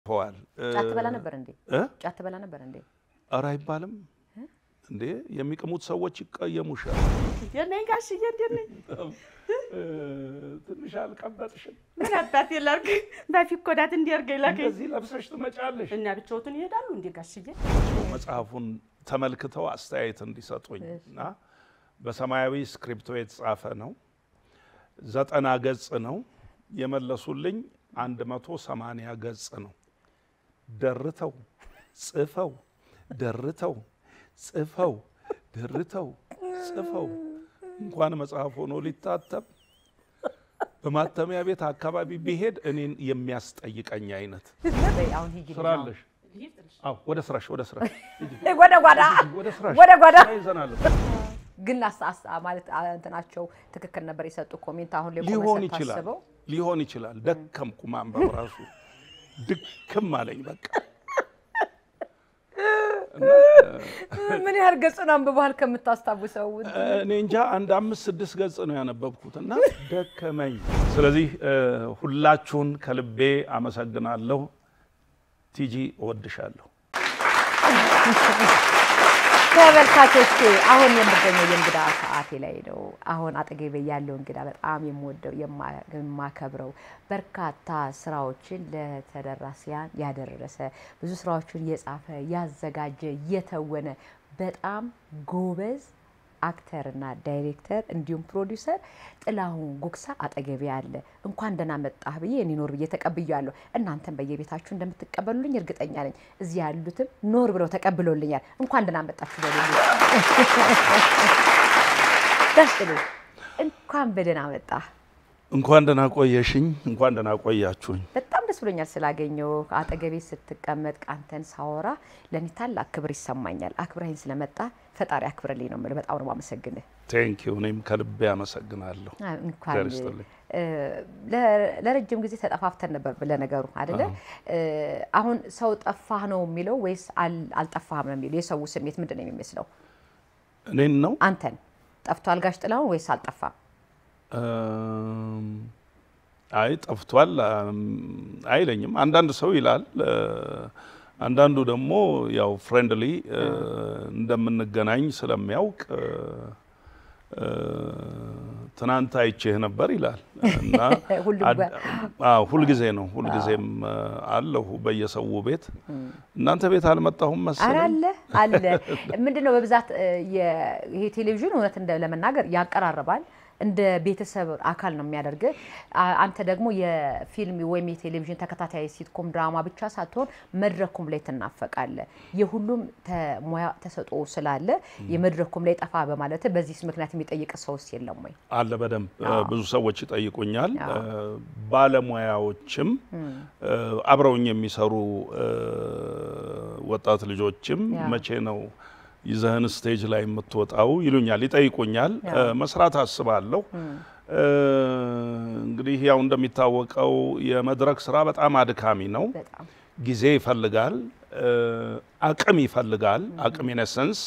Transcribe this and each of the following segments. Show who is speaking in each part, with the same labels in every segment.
Speaker 1: ሆዋል
Speaker 2: ጫት ትበላ ነበር እንዴ?
Speaker 1: እ?
Speaker 2: ጫት ትበላ ነበር እንዴ?
Speaker 1: ኧረ አይባልም እንዴ የሚቅሙት ሰዎች ይቀየሙሻል።
Speaker 3: የነኝ ጋሽዬ እንዴት ነኝ?
Speaker 1: ትንሽ አልቀበጥሽም?
Speaker 3: ምን አባቴ ላድርግ? በፊት ኮዳት እንዲያርገኝ ላከኝ
Speaker 1: እንደዚህ ለብሰሽ ትመጫለሽ።
Speaker 3: እና ብቻዎትን ይሄዳሉ እንዴ ጋሽዬ?
Speaker 1: መጽሐፉን ተመልክተው አስተያየት እንዲሰጡኝ እና በሰማያዊ ስክሪፕቶ የተጻፈ ነው። ዘጠና ገጽ ነው። የመለሱልኝ አንድ መቶ ሰማንያ ገጽ ነው። ደርተው ጽፈው ደርተው ጽፈው ደርተው ጽፈው እንኳን መጽሐፍ ሆኖ ሊታተም በማተሚያ ቤት አካባቢ ቢሄድ እኔን የሚያስጠይቀኝ አይነት
Speaker 2: በይ አሁን ሂጂ
Speaker 1: ስራ አለሽ። አዎ ወደ ስራሽ ወደ ስራሽ ሂጂ።
Speaker 2: ወደ ጓዳ
Speaker 1: ወደ ስራሽ
Speaker 2: ወደ ጓዳ
Speaker 1: ይዘናል።
Speaker 2: ግን አስ- አስ- ማለት አ- እንትናቸው ትክክል ነበር የሰጡ ኮሜንት አሁን ላይ ቆመ
Speaker 1: ሊሆን ይችላል
Speaker 2: ስታስበው
Speaker 1: ሊሆን ይችላል። ደከምኩ ማንበብ ራሱ ድክም አለኝ በቃ
Speaker 2: ምን ያህል ገጹን አንብበሃል ከምታስታውሰው?
Speaker 1: እኔ እንጃ አንድ አምስት ስድስት ገጽ ነው ያነበብኩት እና ደከመኝ። ስለዚህ እ፣ ሁላችሁን ከልቤ አመሰግናለሁ። ቲጂ እወድሻለሁ።
Speaker 2: ተመልካቾቼ አሁን የምገኘው የእንግዳ ሰዓቴ ላይ ነው። አሁን አጠገቤ ያለው እንግዳ በጣም የምወደው የማ- የማከብረው በርካታ ስራዎችን ለተደራሲያን ያደረሰ ብዙ ስራዎችን የጻፈ ያዘጋጀ የተወነ በጣም ጎበዝ አክተርና ዳይሬክተር እንዲሁም ፕሮዲውሰር ጥላሁን ጉግሳ አጠገቤ አለ። እንኳን ደህና መጣህ ብዬ እኔ ኖር ብዬ ተቀብያለሁ። እናንተም በየቤታችሁ እንደምትቀበሉልኝ እርግጠኛ ነኝ። እዚህ ያሉትም ኖር ብለው ተቀብሎልኛል። እንኳን ደህና መጣችሁ በሉልኝ። ደስ ብሎ እንኳን በደህና መጣህ።
Speaker 1: እንኳን ደህና ቆየሽኝ፣ እንኳን ደህና ቆያችሁኝ።
Speaker 2: በጣም ደስ ብሎኛል ስላገኘው። አጠገቤ ስትቀመጥ አንተን ሳወራ ለእኔ ታላቅ ክብር ይሰማኛል። አክብረኸኝ ስለመጣ ፈጣሪ አክብርልኝ ነው የምልህ። በጣም ነው የማመሰግንህ።
Speaker 1: ቴንኪው። እኔም ከልቤ አመሰግናለሁ።
Speaker 2: አ- እንኳን
Speaker 1: እግዚአብሔር ይስጥልኝ።
Speaker 2: እ፣ ለ- ለረጅም ጊዜ ተጠፋፍተን ነበር ለነገሩ አይደለ? እ፣ አሁን ሰው ጠፋህ ነው የሚለው ወይስ አል- አልጠፋህም ነው የሚለው? የሰው ስሜት ምንድን ነው የሚመስለው?
Speaker 1: እኔን ነው
Speaker 2: አንተን ጠፍቷል ጋሽ ጥላሁን ወይስ አልጠፋም?
Speaker 1: እም፣ አይ ጠፍቷል እም፣ አይለኝም። አንዳንድ ሰው ይላል፣ እ፣ አንዳንዱ ደግሞ ያው ፍሬንድሊ እንደምንገናኝ ስለሚያውቅ እ፣ እ፣ ትናንት አይቼህ ነበር ይላል እና
Speaker 2: ሁሉም
Speaker 1: አድ- አዎ፣ ሁልጊዜ ነው ሁልጊዜም እ፣ አለሁ በየሰው ቤት። እናንተ ቤት አልመጣሁም
Speaker 2: አረ
Speaker 1: መሰለኝ።
Speaker 2: አለ አለ። ምንድን ነው በብዛት እ፣ የ- ይሄ ቴሌቪዥን እውነት እንደ ለመናገር ያቀራርባል እንደ ቤተሰብ አካል ነው የሚያደርግ። አንተ ደግሞ የፊልም ወይም የቴሌቪዥን ተከታታይ ሲትኮም ድራማ ብቻ ሳትሆን መድረኩም ላይ ትናፈቃለ። የሁሉም ተ- ሙያ ተሰጥኦ ስላለ የመድረኩም ላይ ጠፋ በማለት በዚህ ምክንያት የሚጠይቅ ሰውስ የለም ወይ?
Speaker 1: አለ በደንብ እ፣ ብዙ ሰዎች ይጠይቁኛል።
Speaker 2: አዎ።
Speaker 1: እ፣ ባለሙያዎችም እ፣ አብረውኝ የሚሰሩ እ፣ ወጣት ልጆችም
Speaker 2: ያ።
Speaker 1: መቼ ነው ይዘህን ስቴጅ ላይ የምትወጣው ይሉኛል፣ ይጠይቁኛል።
Speaker 2: ያ።
Speaker 1: እ፣ መስራት አስባለሁ። እ፣ እንግዲህ ያው እንደሚታወቀው የመድረክ ስራ በጣም አድካሚ ነው።
Speaker 2: በጣም
Speaker 1: ጊዜ ይፈልጋል፣ እ፣ አቅም ይፈልጋል። አቅም ኢነሰንስ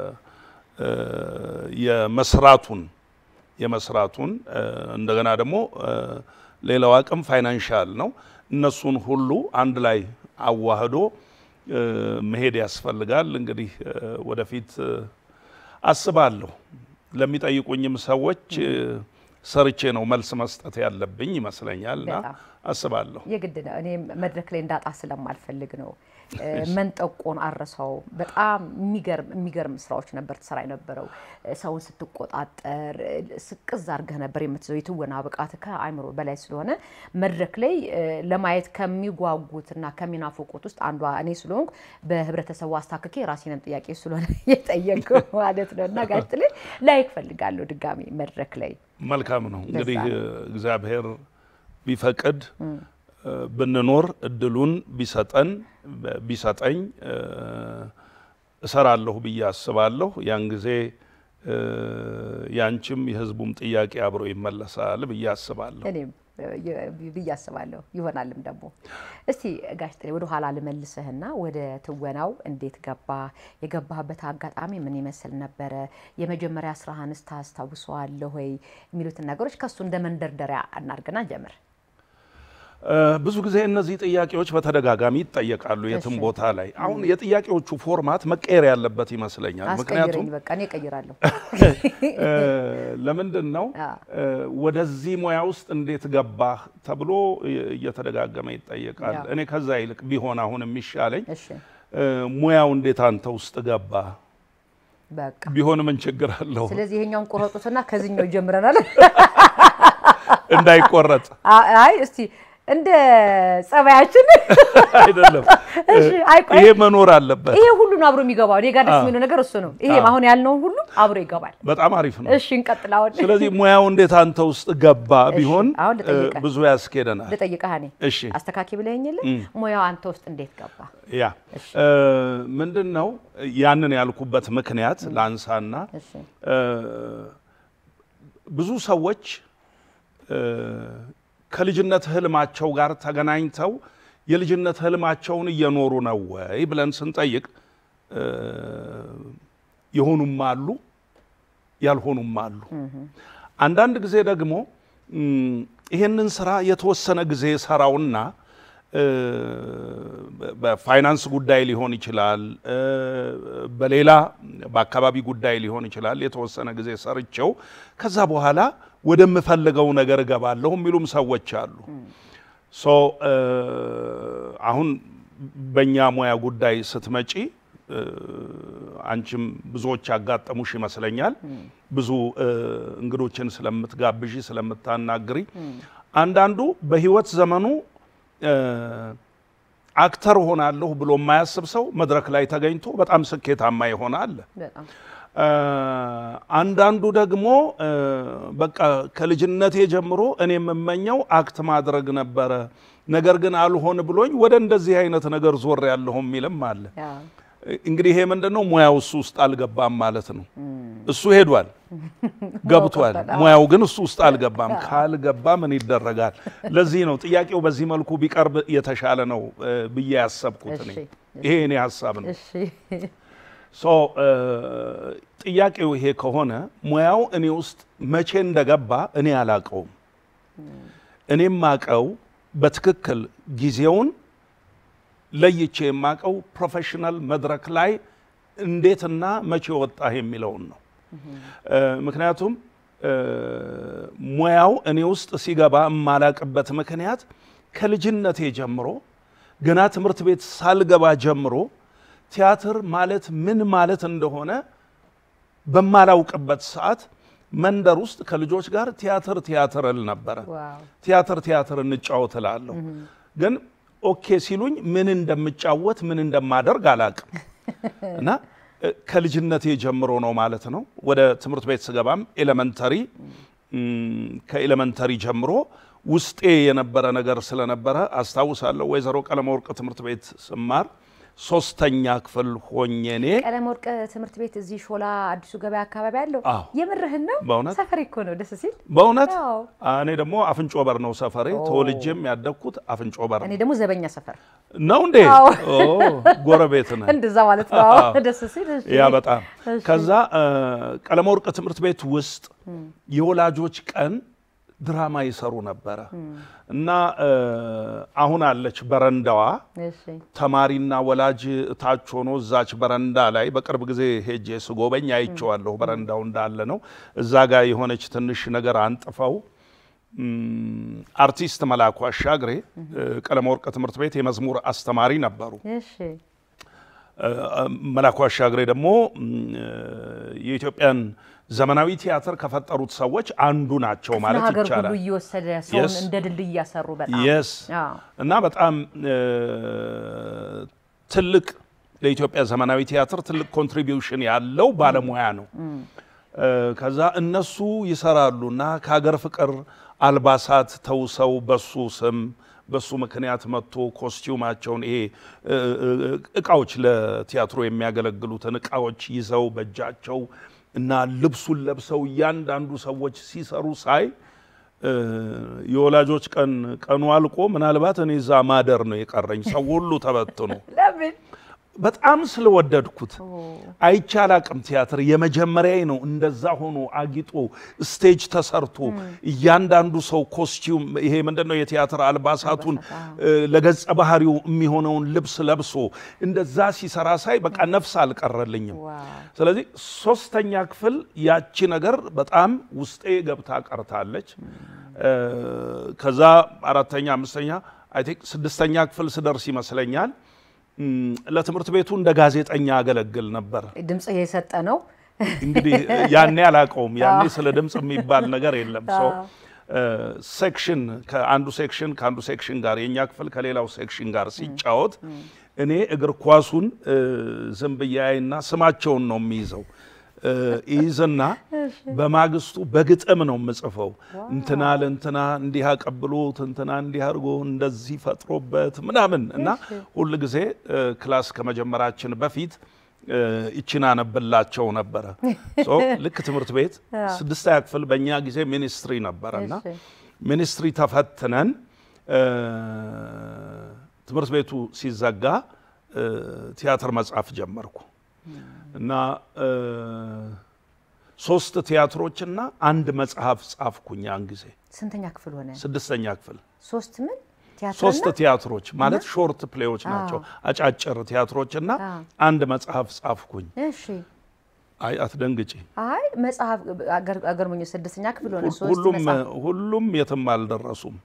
Speaker 1: የመስራቱን የመስራቱን እ፣ እንደገና ደግሞ እ፣ ሌላው አቅም ፋይናንሻል ነው። እነሱን ሁሉ አንድ ላይ አዋህዶ እ፣ መሄድ ያስፈልጋል። እንግዲህ እ፣ ወደፊት እ፣ አስባለሁ ለሚጠይቁኝም ሰዎች እ፣ ሰርቼ ነው መልስ መስጠት ያለብኝ ይመስለኛል እና
Speaker 2: በጣም
Speaker 1: አስባለሁ።
Speaker 2: የግድ ነው። እኔ መድረክ ላይ እንዳጣ ስለማልፈልግ ነው። እ፣ መንጠቆን አረሳው። በጣም የሚገርም የሚገርም ስራዎች ነበር ትሰራ የነበረው። እ፣ ሰውን ስትቆጣጠር እ፣ ስቅዝ አድርገህ ነበር የምትዘው። የትወና ብቃት ከአይምሮ በላይ ስለሆነ መድረክ ላይ እ፣ ለማየት ከሚጓጉትና ከሚናፍቁት ውስጥ አንዷ እኔ ስለሆንኩ በህብረተሰቡ አስታክኬ የራሴንም ጥያቄ ስለሆነ የጠየቁ ማለት ነው እና ጋሽ ጥሌ ላይክ ፈልጋለሁ ድጋሚ መድረክ ላይ
Speaker 1: መልካም ነው እንግዲህ
Speaker 2: ለዛ
Speaker 1: እ፣ እግዚአብሔር ቢፈቅድ እ፣ ብንኖር እድሉን ቢሰጠን በ- ቢሰጠኝ እ፣ እሰራለሁ ብዬ አስባለሁ። ያን ጊዜ እ፣ ያንቺም የህዝቡም ጥያቄ አብሮ ይመለሳል ብዬ አስባለሁ።
Speaker 2: እኔም የ- ብዬ አስባለሁ ይሆናልም ደግሞ። እስቲ ጋሽ ጥሌ ወደ ኋላ ልመልስህና ወደ ትወናው እንዴት ገባ? የገባህበት አጋጣሚ ምን ይመስል ነበረ? የመጀመሪያ ስራህንስ ታስታውሰዋለህ ወይ? የሚሉትን ነገሮች ከሱ እንደ መንደርደሪያ እናድርግና ጀምር።
Speaker 1: እ፣ ብዙ ጊዜ እነዚህ ጥያቄዎች በተደጋጋሚ ይጠየቃሉ የትም
Speaker 2: እሺ።
Speaker 1: ቦታ ላይ። አሁን የጥያቄዎቹ ፎርማት መቀየር ያለበት ይመስለኛል። ምክንያቱም
Speaker 2: አስቀይረኝ በቃ እኔ እቀይራለሁ።
Speaker 1: እ፣ ለምንድን ነው
Speaker 2: አ።
Speaker 1: እ፣ ወደዚህ ሙያ ውስጥ እንዴት ገባህ ተብሎ እ- እየተደጋገመ ይጠየቃል።
Speaker 2: ያ።
Speaker 1: እኔ ከዛ ይልቅ ቢሆን አሁን የሚሻለኝ
Speaker 2: እሺ
Speaker 1: እ፣ ሙያው እንዴት አንተ ውስጥ ገባ
Speaker 2: በቃ
Speaker 1: ቢሆን ምን ችግር አለው?
Speaker 2: ስለዚህ ይሄኛውን ቆረጡትና ከዚህኛው ጀምረናል።
Speaker 1: እንዳይቆረጥ
Speaker 2: አ- አይ እስቲ እንደ ጸባያችን
Speaker 1: አይደለም።
Speaker 2: እሺ፣ አይ ቆይ።
Speaker 1: ይሄ መኖር አለበት።
Speaker 2: ይሄ ሁሉ ነው አብሮ የሚገባው። እኔ ጋር ደስ
Speaker 1: አ።
Speaker 2: የሚለው ነገር እሱ ነው። ይሄ
Speaker 1: አ።
Speaker 2: አሁን ያልነውን ሁሉ አብሮ ይገባል።
Speaker 1: በጣም አሪፍ ነው።
Speaker 2: እሺ እንቀጥል። አሁን
Speaker 1: ስለዚህ ሙያው እንዴት አንተ ውስጥ ገባ ቢሆን
Speaker 2: አሁን
Speaker 1: እ፣
Speaker 2: ልጠይቅህ።
Speaker 1: ብዙ ያስኬደናል።
Speaker 2: ልጠይቅህ እኔ
Speaker 1: እሺ
Speaker 2: አስተካኪ ብለኸኝ የለ ሙያው አንተ ውስጥ እንዴት ገባ?
Speaker 1: ያ እ፣ ምንድን ነው ያንን ያልኩበት ምክንያት ላንሳና
Speaker 2: እሺ
Speaker 1: እ፣ ብዙ ሰዎች እ፣ ከልጅነት ህልማቸው ጋር ተገናኝተው የልጅነት ህልማቸውን እየኖሩ ነው ወይ ብለን ስንጠይቅ እ፣ የሆኑም አሉ፣ ያልሆኑም አሉ። አንዳንድ ጊዜ ደግሞ እም፣ ይሄንን ስራ የተወሰነ ጊዜ ሰራውና እ፣ በፋይናንስ ጉዳይ ሊሆን ይችላል፣ እ፣ በሌላ በአካባቢ ጉዳይ ሊሆን ይችላል። የተወሰነ ጊዜ ሰርቼው ከዛ በኋላ ወደምፈልገው ነገር እገባለሁ የሚሉም ሰዎች አሉ። ሶ እ፣ አሁን በእኛ ሙያ ጉዳይ ስትመጪ እ፣ አንቺም ብዙዎች ያጋጠሙሽ ይመስለኛል። ብዙ እ፣ እንግዶችን ስለምትጋብዢ ስለምታናግሪ፣ አንዳንዱ በህይወት ዘመኑ እ፣ አክተር ሆናለሁ ብሎ የማያስብ ሰው መድረክ ላይ ተገኝቶ በጣም ስኬታማ የሆነ አለ።
Speaker 2: በጣም
Speaker 1: እ፣ አንዳንዱ ደግሞ እ፣ በቃ ከልጅነቴ ጀምሮ እኔ የምመኘው አክት ማድረግ ነበረ፣ ነገር ግን አልሆን ብሎኝ ወደ እንደዚህ አይነት ነገር ዞር ያለሁ የሚልም አለ።
Speaker 2: ያ
Speaker 1: እንግዲህ ይሄ ምንድን ነው? ሙያው እሱ ውስጥ አልገባም ማለት ነው። እሱ ሄዷል፣ ገብቷል።
Speaker 2: ገብቷል።
Speaker 1: ሙያው ግን እሱ ውስጥ አልገባም። ካልገባ ምን ይደረጋል? ለዚህ ነው ጥያቄው በዚህ መልኩ ቢቀርብ የተሻለ ነው እ፣ ብዬ ያሰብኩት እኔ።
Speaker 2: እሺ፣
Speaker 1: ይሄ እኔ ሀሳብ ነው።
Speaker 2: እሺ
Speaker 1: ሶ እ፣ ጥያቄው ይሄ ከሆነ ሙያው እኔ ውስጥ መቼ እንደገባ እኔ አላቀውም። እኔም ማቀው በትክክል ጊዜውን ለይቼ የማቀው ፕሮፌሽናል መድረክ ላይ እንዴትና መቼ ወጣህ የሚለውን ነው። እ፣ ምክንያቱም እ፣ ሙያው እኔ ውስጥ ሲገባ የማላቅበት ምክንያት ከልጅነቴ ጀምሮ ገና ትምህርት ቤት ሳልገባ ጀምሮ ቲያትር ማለት ምን ማለት እንደሆነ በማላውቅበት ሰዓት መንደር ውስጥ ከልጆች ጋር ቲያትር ቲያትር እል ነበረ።
Speaker 2: ዋው
Speaker 1: ቲያትር ቲያትር እንጫወት እላለሁ። ግን ኦኬ ሲሉኝ ምን እንደምጫወት ምን እንደማደርግ አላቅም እና እ፣ ከልጅነቴ ጀምሮ ነው ማለት ነው። ወደ ትምህርት ቤት ስገባም ኤሌመንተሪ እም፣ ከኤሌመንተሪ ጀምሮ ውስጤ የነበረ ነገር ስለነበረ አስታውሳለሁ። ወይዘሮ ቀለመወርቅ ትምህርት ቤት ስማር ሶስተኛ ክፍል ሆኜ እኔ
Speaker 2: ቀለም ወርቅ ትምህርት ቤት እዚህ ሾላ አዲሱ ገበያ አካባቢ አለው።
Speaker 1: አዎ።
Speaker 2: የምርህን ነው?
Speaker 1: በእውነት?
Speaker 2: ሰፈር እኮ ነው ደስ ሲል።
Speaker 1: በእውነት
Speaker 2: አዎ።
Speaker 1: እኔ ደግሞ አፍንጮ በር ነው ሰፈሬ። ተወልጄም ያደግኩት አፍንጮ በር
Speaker 2: እኔ
Speaker 1: ነው።
Speaker 2: ደግሞ ዘበኛ ሰፈር
Speaker 1: ነው እንዴ?
Speaker 2: አዎ።
Speaker 1: ኦ ጎረቤት ነን።
Speaker 2: እንደዛ ማለት ነው። አዎ፣ ደስ ሲል። እሺ።
Speaker 1: ያ በጣም
Speaker 2: እሺ።
Speaker 1: ከዛ ቀለመ ወርቅ ትምህርት ቤት ውስጥ የወላጆች ቀን ድራማ ይሰሩ ነበረ እና እ፣ አሁን አለች በረንዳዋ
Speaker 2: እሺ
Speaker 1: ተማሪና ወላጅ ታች ሆኖ እዛች በረንዳ ላይ በቅርብ ጊዜ ሄጄ ስጎበኝ አይቼዋለሁ። በረንዳው እንዳለ ነው። እዛ ጋር የሆነች ትንሽ ነገር አንጥፈው እም፣ አርቲስት መላኩ አሻግሬ እ፣ ቀለመ ወርቅ ትምህርት ቤት የመዝሙር አስተማሪ ነበሩ።
Speaker 2: እሺ
Speaker 1: እ፣ መላኩ አሻግሬ ደግሞ እም፣ የኢትዮጵያን ዘመናዊ ቲያትር ከፈጠሩት ሰዎች አንዱ ናቸው ማለት
Speaker 2: ሀገር ሁሉ
Speaker 1: ይቻላል።
Speaker 2: እየወሰደ ሰውን
Speaker 1: Yes.
Speaker 2: እንደ ድልድይ እያሰሩ በጣም
Speaker 1: የስ
Speaker 2: አዎ።
Speaker 1: እና በጣም እ፣ ትልቅ ለኢትዮጵያ ዘመናዊ ቲያትር ትልቅ ኮንትሪቢዩሽን ያለው ባለሙያ ነው። እ፣ ከዛ እነሱ ይሰራሉ እና ከሀገር ፍቅር አልባሳት ተውሰው በሱ ስም በሱ ምክንያት መጥቶ ኮስቲዩማቸውን ይሄ እ፣ እ፣ እቃዎች ለቲያትሩ የሚያገለግሉትን እቃዎች ይዘው በእጃቸው እና ልብሱን ለብሰው እያንዳንዱ ሰዎች ሲሰሩ ሳይ እ፣ የወላጆች ቀን ቀኑ አልቆ ምናልባት እኔ እዛ ማደር ነው የቀረኝ። ሰው ሁሉ ተበትኖ
Speaker 2: ለምን
Speaker 1: በጣም ስለወደድኩት አይቼ አላቅም። ቲያትር የመጀመሪያዬ ነው። እንደዛ ሆኖ አጊጦ ስቴጅ ተሰርቶ እያንዳንዱ ሰው ኮስቲዩም ይሄ ምንድን ነው የቲያትር አልባሳቱን እ፣ ለገጸ ባህሪው የሚሆነውን ልብስ ለብሶ እንደዛ ሲሰራ ሳይ በቃ ነፍስ አልቀረልኝም።
Speaker 2: ዋው።
Speaker 1: ስለዚህ ሶስተኛ ክፍል ያቺ ነገር በጣም ውስጤ ገብታ ቀርታለች። እ፣ ከዛ አራተኛ፣ አምስተኛ አይ ቲንክ ስድስተኛ ክፍል ስደርስ ይመስለኛል እም፣ ለትምህርት ቤቱ እንደ ጋዜጠኛ አገለግል ነበር።
Speaker 2: ድምጽ የሰጠ ነው።
Speaker 1: እንግዲህ ያኔ አላውቀውም። ያኔ ስለ ድምፅ የሚባል ነገር የለም። ሰው ሴክሽን ከአንዱ ሴክሽን ከአንዱ ሴክሽን ጋር የእኛ ክፍል ከሌላው ሴክሽን ጋር ሲጫወት እኔ እግር ኳሱን እ፣ ዝም ብዬ አይና ስማቸውን ነው የሚይዘው እ፣ ይይዝና በማግስቱ በግጥም ነው የምጽፈው። እንትና ለእንትና እንዲህ አቀብሎት እንትና እንዲህ አድርጎ እንደዚህ ፈጥሮበት ምናምን እና ሁል ጊዜ እ፣ ክላስ ከመጀመራችን በፊት እ፣ ይችን አነብላቸው ነበረ። ሶ ልክ ትምህርት ቤት ስድስተኛ ክፍል በእኛ ጊዜ ሚኒስትሪ ነበረ እና
Speaker 2: እሺ።
Speaker 1: ሚኒስትሪ ተፈትነን እ፣ ትምህርት ቤቱ ሲዘጋ እ፣ ቲያትር መጻፍ ጀመርኩ እና እ፣ ሶስት ቲያትሮችና አንድ መጽሐፍ ጻፍኩኝ። ያን ጊዜ
Speaker 2: ስንተኛ ክፍል ሆነ?
Speaker 1: ስድስተኛ ክፍል
Speaker 2: ሶስት ምን
Speaker 1: ሶስት
Speaker 2: ቲያትርና
Speaker 1: ቲያትሮች ማለት ሾርት ፕሌዎች ናቸው፣ አጫጭር ቲያትሮችና
Speaker 2: አዎ።
Speaker 1: አንድ መጽሐፍ ጻፍኩኝ።
Speaker 2: እሺ።
Speaker 1: አይ አትደንግጪ፣
Speaker 2: አይ መጽሐፍ አገር- አገርሞኝ ስድስተኛ ክፍል ሆነ ሶስት
Speaker 1: ሁሉም
Speaker 2: መጽሐፍ
Speaker 1: ሁሉም የትም አልደረሱም፣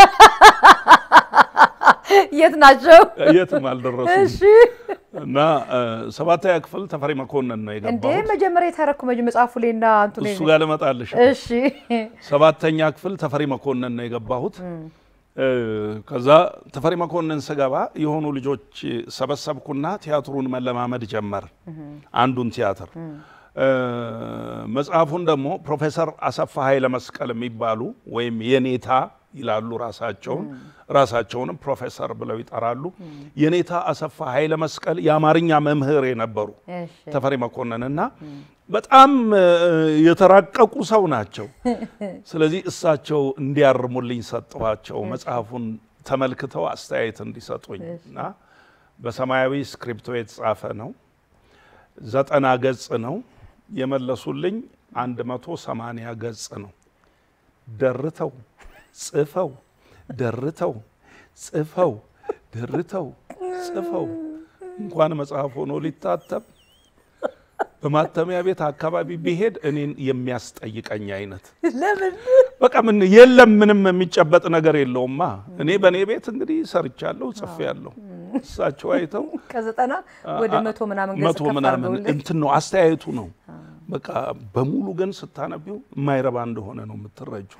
Speaker 2: የት ናቸው?
Speaker 1: የትም አልደረሱም።
Speaker 2: እሺ
Speaker 1: እና እ፣ ሰባተኛ ክፍል ተፈሪ መኮንን ነው
Speaker 2: እንዴ
Speaker 1: የገባሁት።
Speaker 2: መጀመሪያ የተረኩ መጅ መጽሐፉ ላይ እና አንቱ ላይ
Speaker 1: እሱ ጋር ልመጣልሽ።
Speaker 2: እሺ
Speaker 1: ሰባተኛ ክፍል ተፈሪ መኮንን ነው የገባሁት። እ፣ ከዛ ተፈሪ መኮንን ስገባ የሆኑ ልጆች ሰበሰብኩና ቲያትሩን መለማመድ ጀመር። አንዱን ቲያትር እ፣ መጽሐፉን ደግሞ ፕሮፌሰር አሰፋ ኃይለ መስቀል የሚባሉ ወይም የኔታ ይላሉ ራሳቸውን ራሳቸውንም ፕሮፌሰር ብለው ይጠራሉ። የኔታ አሰፋ ኃይለ መስቀል የአማርኛ መምህር የነበሩ
Speaker 2: እሺ
Speaker 1: ተፈሪ መኮንን እና በጣም እ፣ የተራቀቁ ሰው ናቸው። ስለዚህ እሳቸው እንዲያርሙልኝ ሰጠኋቸው። መጽሐፉን ተመልክተው አስተያየት እንዲሰጡኝ እና በሰማያዊ ስክሪፕቶ የተጻፈ ነው። ዘጠና ገጽ ነው። የመለሱልኝ አንድ መቶ ሰማንያ ገጽ ነው። ደርተው ጽፈው ደርተው ጽፈው ደርተው ጽፈው እንኳን መጽሐፍ ሆኖ ሊታተም በማተሚያ ቤት አካባቢ ቢሄድ እኔን የሚያስጠይቀኝ አይነት
Speaker 2: ለምን
Speaker 1: በቃ ምን የለም፣ ምንም የሚጨበጥ ነገር የለውማ። እኔ በእኔ ቤት እንግዲህ ሰርቻለሁ፣ ጽፌያለሁ። እሳቸው አይተው
Speaker 2: ከዘጠና ወደ መቶ ምናምን ገጽ
Speaker 1: መቶ
Speaker 2: ከፍ
Speaker 1: ምናምን
Speaker 2: አድርገውልኝ
Speaker 1: እንትን ነው አስተያየቱ ነው። በቃ በሙሉ ግን ስታነቢው የማይረባ እንደሆነ ነው የምትረጁ።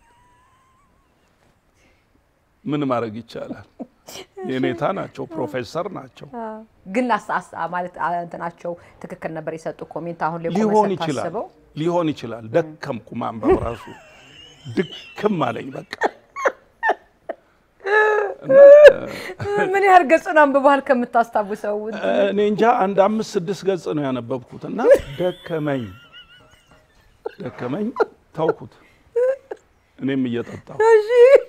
Speaker 1: ምን ማድረግ ይቻላል? የኔታ ናቸው፣ ፕሮፌሰር ናቸው።
Speaker 2: ግን አስ- አስ- ማለት አ- እንትናቸው ትክክል ነበር የሰጡ ኮሜንት አሁን ላይ ቆመ
Speaker 1: ሊሆን ይችላል
Speaker 2: ስታስበው
Speaker 1: ሊሆን ይችላል። ደከምኩ ማንበብ ራሱ ድክም አለኝ በቃ
Speaker 2: ምን ያህል ገጹን አንብበሃል ከምታስታውሰው?
Speaker 1: እኔ እንጃ አንድ አምስት ስድስት ገጽ ነው ያነበብኩት እና ደከመኝ ደከመኝ ተውኩት። እኔም እየጠጣሁ
Speaker 2: እሺ።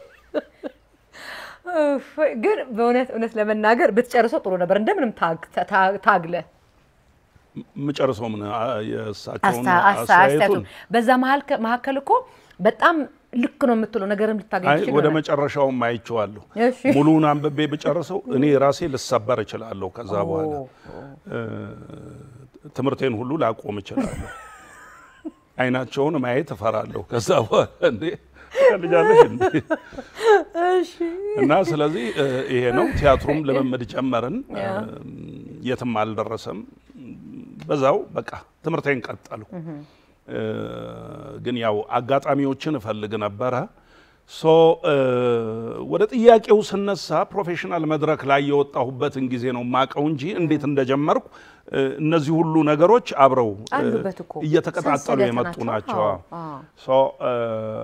Speaker 2: እፍ፣ ግን በእውነት እውነት ለመናገር ብትጨርሰው ጥሩ ነበር። እንደምንም ታግ- ታ- ታግለ
Speaker 1: የምጨርሰው ምን አ- የእሳቸውን
Speaker 2: አስታ- አስታ- አስተያየቱን
Speaker 1: አስተያየቱን
Speaker 2: በዛ መሀል- መካከል እኮ በጣም ልክ ነው የምትለው ነገርም ልታገኝ
Speaker 1: አይ
Speaker 2: ትችል
Speaker 1: ወደ
Speaker 2: ይሆናል።
Speaker 1: መጨረሻውም አይቼዋለሁ።
Speaker 2: እሺ።
Speaker 1: ሙሉውን አንብቤ ብጨርሰው እኔ ራሴ ልሰበር እችላለሁ። ከዛ በኋላ እ፣ ትምህርቴን ሁሉ ላቆም እችላለሁ። አይናቸውን ማየት እፈራለሁ። ከዛ በኋላ እንዴ ልጃለሽ እንዴ
Speaker 2: እሺ።
Speaker 1: እና ስለዚህ እ፣ ይሄ ነው። ቲያትሩም ልምምድ ጀመርን። እ፣ የትም አልደረሰም። በዛው በቃ ትምህርቴን ቀጠልኩ። እ፣ ግን ያው አጋጣሚዎችን እፈልግ ነበረ። ሶ እ፣ ወደ ጥያቄው ስነሳ ፕሮፌሽናል መድረክ ላይ የወጣሁበትን ጊዜ ነው ማቀው እንጂ እንዴት እንደጀመርኩ እ፣ እነዚህ ሁሉ ነገሮች አብረው እ፣
Speaker 2: አሉበት እኮ
Speaker 1: እየተቀጣጠሉ
Speaker 2: ሰንሰለት
Speaker 1: የመጡ ናቸው።
Speaker 2: አዎ፣ አዎ።
Speaker 1: ሶ እ፣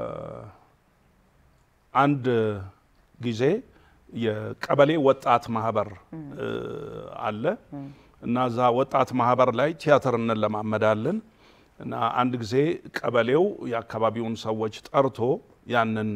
Speaker 1: አንድ ጊዜ የቀበሌ ወጣት ማህበር እ፣ አለ እና እዛ ወጣት ማህበር ላይ ቲያትር እንለማመዳለን እና አንድ ጊዜ ቀበሌው የአካባቢውን ሰዎች ጠርቶ ያንን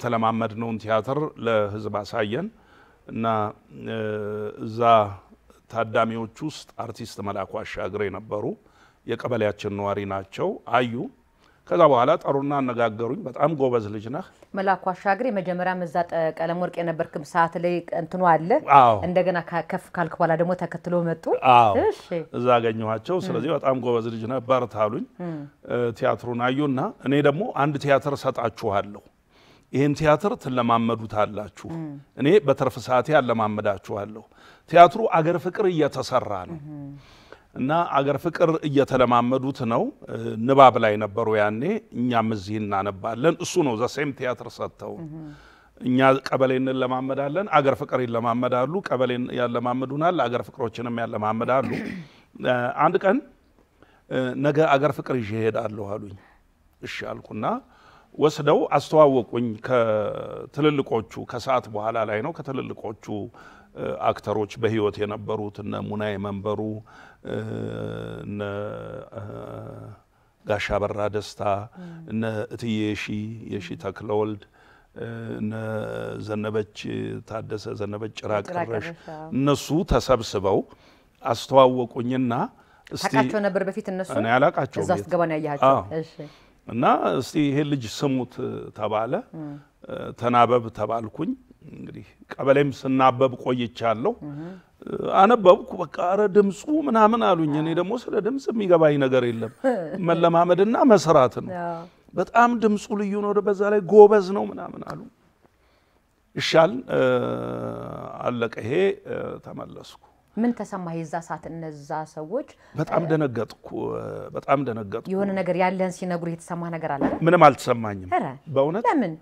Speaker 1: የተለማመድነውን ቲያትር ለሕዝብ አሳየን እና እ፣ እዛ ታዳሚዎች ውስጥ አርቲስት መላኩ አሻግሬ ነበሩ። የቀበሌያችን ነዋሪ ናቸው። አዩ። ከዛ በኋላ ጠሩና አነጋገሩኝ። በጣም ጎበዝ ልጅ ነህ
Speaker 2: መላኩ አሻግሬ መጀመሪያ እዛ ጠ- ቀለም ወርቅ የነበርክም ሰዓት ላይ እንትኑ አለ።
Speaker 1: አዎ።
Speaker 2: እንደገና ካ- ከፍ ካልክ በኋላ ደግሞ ተከትሎ መጡ።
Speaker 1: አዎ
Speaker 2: እሺ
Speaker 1: እዛ አገኘኋቸው። ስለዚህ በጣም ጎበዝ ልጅ ነህ በርታ አሉኝ። እ፣ ቲያትሩን አዩና እኔ ደግሞ አንድ ቲያትር ሰጣችኋለሁ፣ ይህን ቲያትር ትለማመዱታላችሁ፣ እኔ በትርፍ ሰዓቴ አለማመዳችኋለሁ። ቲያትሩ አገር ፍቅር እየተሰራ ነው እና አገር ፍቅር እየተለማመዱት ነው። እ፣ ንባብ ላይ ነበሩ ያኔ፣ እኛም እዚህ እናነባለን። እሱ ነው ዘሴም ቲያትር ሰጥተው እኛ ቀበሌ እንለማመዳለን፣ አገር ፍቅር ይለማመዳሉ። ቀበሌን ያለማምዱናል፣ አገር ፍቅሮችንም ያለማመዳሉ። እ፣ አንድ ቀን እ፣ ነገ አገር ፍቅር ይዤ እሄዳለሁ አሉኝ። እሺ አልኩና ወስደው አስተዋወቁኝ ከትልልቆቹ ከሰዓት በኋላ ላይ ነው ከትልልቆቹ እ፣ አክተሮች በህይወት የነበሩት እነ ሙናዬ መንበሩ እ፣ እነ እ፣ ጋሻ በራ ደስታ እነ እትዬ የሺ የሺ ተክለወልድ እ፣ እነ ዘነበች ታደሰ ዘነበች ጭራ
Speaker 2: ጭራ
Speaker 1: ቀረሽ
Speaker 2: ቀረሽ፣ አዎ።
Speaker 1: እነሱ ተሰብስበው አስተዋወቁኝና እስቲ
Speaker 2: ታውቃቸው ነበር በፊት እነሱ
Speaker 1: እኔ አላቃቸውም
Speaker 2: እዛ
Speaker 1: የት-
Speaker 2: ስትገባ ነው ያያቸው።
Speaker 1: አዎ።
Speaker 2: እሺ
Speaker 1: እና እስቲ ይሄ ልጅ ስሙት ተባለ። ተናበብ ተባልኩኝ። እንግዲህ ቀበሌም ስናበብ ቆይቻለሁ። አነበብኩ። በቃ ኧረ ድምፁ ምናምን አሉኝ። እኔ ደግሞ ስለ ድምፅ የሚገባኝ ነገር የለም መለማመድና መስራት ነው።
Speaker 2: አዎ።
Speaker 1: በጣም ድምፁ ልዩ ነው፣ በዛ ላይ ጎበዝ ነው ምናምን አሉ። ይሻል አለቀ። ይሄ እ፣ ተመለስኩ።
Speaker 2: ምን ተሰማህ የዛ ሰዓት? እነዛ ሰዎች
Speaker 1: በጣም ደነገጥኩ። እ፣ በጣም ደነገጥኩ።
Speaker 2: የሆነ ነገር ያለህን ሲነግሩ የተሰማህ ነገር አለ አይደል?
Speaker 1: ምንም አልተሰማኝም
Speaker 2: ኧረ
Speaker 1: በእውነት
Speaker 2: ለምን?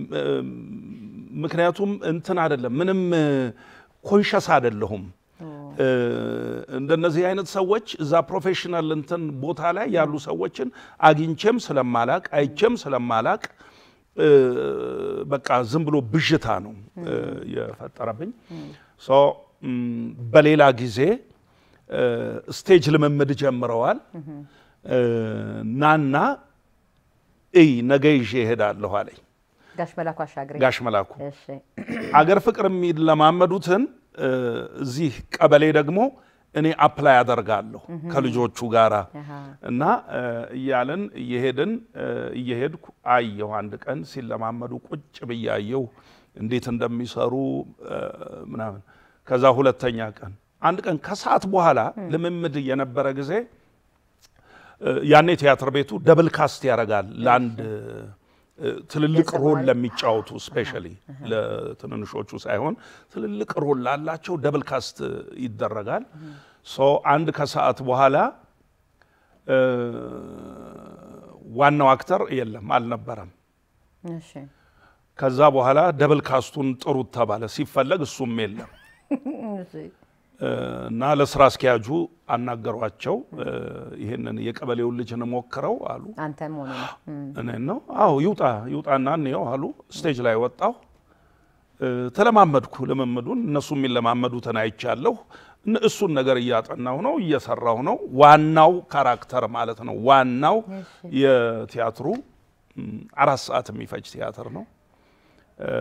Speaker 1: ምክንያቱም እንትን አይደለም ምንም ኮንሸስ አይደለሁም። እ፣ እንደነዚህ አይነት ሰዎች እዛ ፕሮፌሽናል እንትን ቦታ ላይ ያሉ ሰዎችን አግኝቼም ስለማላቅ አይቼም ስለማላቅ እ፣ በቃ ዝም ብሎ ብዥታ ነው እ፣ የፈጠረብኝ። ሶ ም፣ በሌላ ጊዜ እ፣ ስቴጅ ልምምድ ጀምረዋል። እ፣ ናና እይ ነገ ይዤ እሄዳለሁ አለኝ
Speaker 2: ጋሽ መላኩ አሻግሬ
Speaker 1: ጋሽ መላኩ።
Speaker 2: እሺ
Speaker 1: አገር ፍቅር የሚለማመዱትን እ፣ እዚህ ቀበሌ ደግሞ እኔ አፕላይ አደርጋለሁ ከልጆቹ ጋራ
Speaker 2: አሃ።
Speaker 1: እና እ፣ እያልን እየሄድን እ፣ እየሄድኩ አየሁ። አንድ ቀን ሲለማመዱ ቁጭ ብዬ አየሁ እንዴት እንደሚሰሩ እ፣ ምናምን። ከዛ ሁለተኛ ቀን አንድ ቀን ከሰዓት በኋላ ልምምድ የነበረ ጊዜ እ፣ ያኔ ቲያትር ቤቱ ደብል ካስት ያደርጋል ለአንድ እ፣ ትልልቅ ሮል ለሚጫወቱ ስፔሻሊ ለትንንሾቹ ሳይሆን ትልልቅ ሮል ላላቸው ደብል ካስት ይደረጋል። ሶ አንድ ከሰዓት በኋላ እ፣ ዋናው አክተር የለም አልነበረም።
Speaker 2: እሺ
Speaker 1: ከዛ በኋላ ደብል ካስቱን ጥሩት ተባለ። ሲፈለግ እሱም የለም
Speaker 2: እሺ
Speaker 1: እ፣ እና ለስራ አስኪያጁ አናገሯቸው። እ፣ ይህንን የቀበሌውን ልጅ እንሞክረው አሉ።
Speaker 2: አንተ መሆኑ ነው። እም።
Speaker 1: እኔን ነው አዎ ይውጣ ይውጣና እንየው አሉ። ስቴጅ ላይ ወጣሁ። እ፣ ተለማመድኩ ልምምዱን። እነሱ የሚለማመዱትን አይቻለሁ። እነ- እሱን ነገር እያጠናሁ ነው፣ እየሰራሁ ነው። ዋናው ካራክተር ማለት ነው። ዋናው የቲያትሩ እም፣ አራት ሰዓት የሚፈጅ ቲያትር ነው። እ፣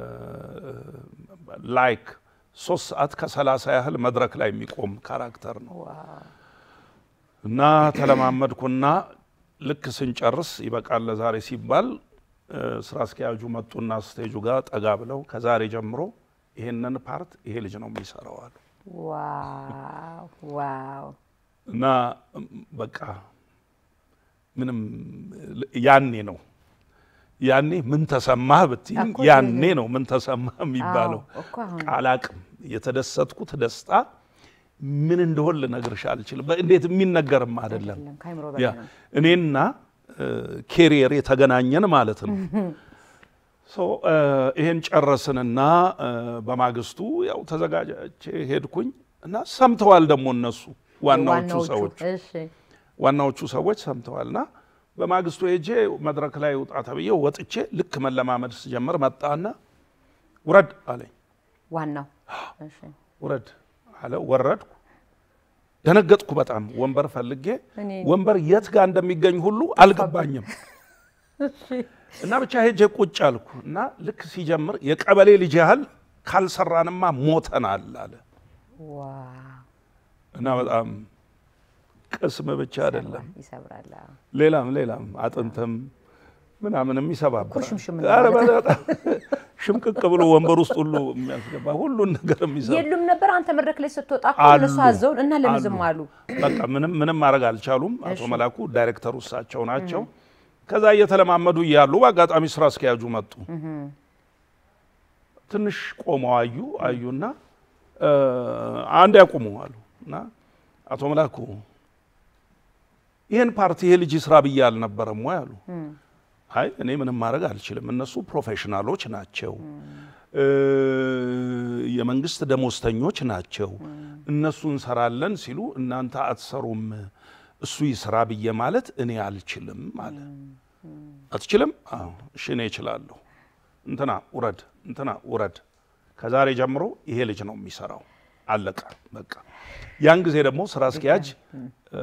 Speaker 1: ላይክ ሶስት ሰዓት ከሰላሳ ያህል መድረክ ላይ የሚቆም ካራክተር ነው።
Speaker 2: ዋው
Speaker 1: እና ተለማመድኩና ልክ ስንጨርስ ይበቃል ለዛሬ ሲባል እ፣ ስራ አስኪያጁ መጡና ስቴጁ ጋር ጠጋ ብለው ከዛሬ ጀምሮ ይሄንን ፓርት ይሄ ልጅ ነው የሚሰራው አሉ።
Speaker 2: ዋው ዋው
Speaker 1: እና እም፣ በቃ ምንም ያኔ ነው ያኔ ምን ተሰማህ ብትይኝ
Speaker 2: እኮ
Speaker 1: ያኔ ነው ምን ተሰማህ የሚባለው።
Speaker 2: አዎ፣ እኮ አሁን
Speaker 1: ቃላቅም የተደሰትኩት ደስታ ምን እንደሆን ልነግርሽ አልችልም። እንዴት የሚነገርም አይደለም።
Speaker 2: አይደለም፣ ከአይምሮ
Speaker 1: ያ
Speaker 2: በላይ ነው።
Speaker 1: እኔና ኬሪየር የተገናኘን ማለት ነው። ሶ ይሄን ጨረስንና እ፣ በማግስቱ ያው ተዘጋጀቼ ሄድኩኝ እና ሰምተዋል ደግሞ እነሱ ዋናዎቹ ሰዎች
Speaker 2: እሺ
Speaker 1: ዋናዎቹ ሰዎች ሰምተዋልና በማግስቱ ሄጄ መድረክ ላይ ውጣ ተብዬ ወጥቼ ልክ መለማመድ ስጀምር መጣና ውረድ አለኝ።
Speaker 2: ዋናው እሺ
Speaker 1: ውረድ አለ። ወረድኩ። ደነገጥኩ በጣም ወንበር ፈልጌ
Speaker 2: እኔ-
Speaker 1: ወንበር የት ጋር እንደሚገኝ ሁሉ አልገባኝም። እና ብቻ ሄጄ ቁጭ አልኩ እና ልክ ሲጀምር የቀበሌ ልጅ ያህል ካልሰራንማ ሞተናል አለ።
Speaker 2: ዋው
Speaker 1: እና በጣም ቅስም ብቻ አይደለም
Speaker 2: ይሰብራል። አዎ።
Speaker 1: ሌላም ሌላም አጥንትም ምናምንም ይሰባብራል።
Speaker 2: ኩርሽምሽም
Speaker 1: ኧረ በጣም ሽምቅቅ ብሎ ወንበር ውስጥ ሁሉ የሚያስገባ ሁሉን ነገር የሚሰራ
Speaker 2: የሉም ነበር አንተ መድረክ ላይ ስትወጣ እኮ
Speaker 1: አሉ።
Speaker 2: እነሱ አዘውን እና ለምን ዝም አሉ?
Speaker 1: በቃ ምንም ምንም ማድረግ አልቻሉም። አቶ መላኩ ዳይሬክተሩ እሳቸው ናቸው። ከዛ እየተለማመዱ እያሉ በአጋጣሚ ስራ አስኪያጁ መጡ። ትንሽ ቆመው አዩ አዩና እ፣ አንድ ያቁሙ አሉ እና አቶ መላኩ ይህን ፓርቲ ይሄ ልጅ ስራ ብዬ አልነበረም ወይ አሉ። አይ እኔ ምንም ማድረግ አልችልም፣ እነሱ ፕሮፌሽናሎች ናቸው፣ እ፣ የመንግስት ደሞዝተኞች ናቸው። እነሱ እንሰራለን ሲሉ እናንተ አትሰሩም፣ እሱ ይስራ ብዬ ማለት እኔ አልችልም አለ። አትችልም? አዎ እሺ እኔ እችላለሁ። እንትና ውረድ፣ እንትና ውረድ። ከዛሬ ጀምሮ ይሄ ልጅ ነው የሚሰራው። አለቀ በቃ። ያን ጊዜ ደግሞ ስራ አስኪያጅ እ፣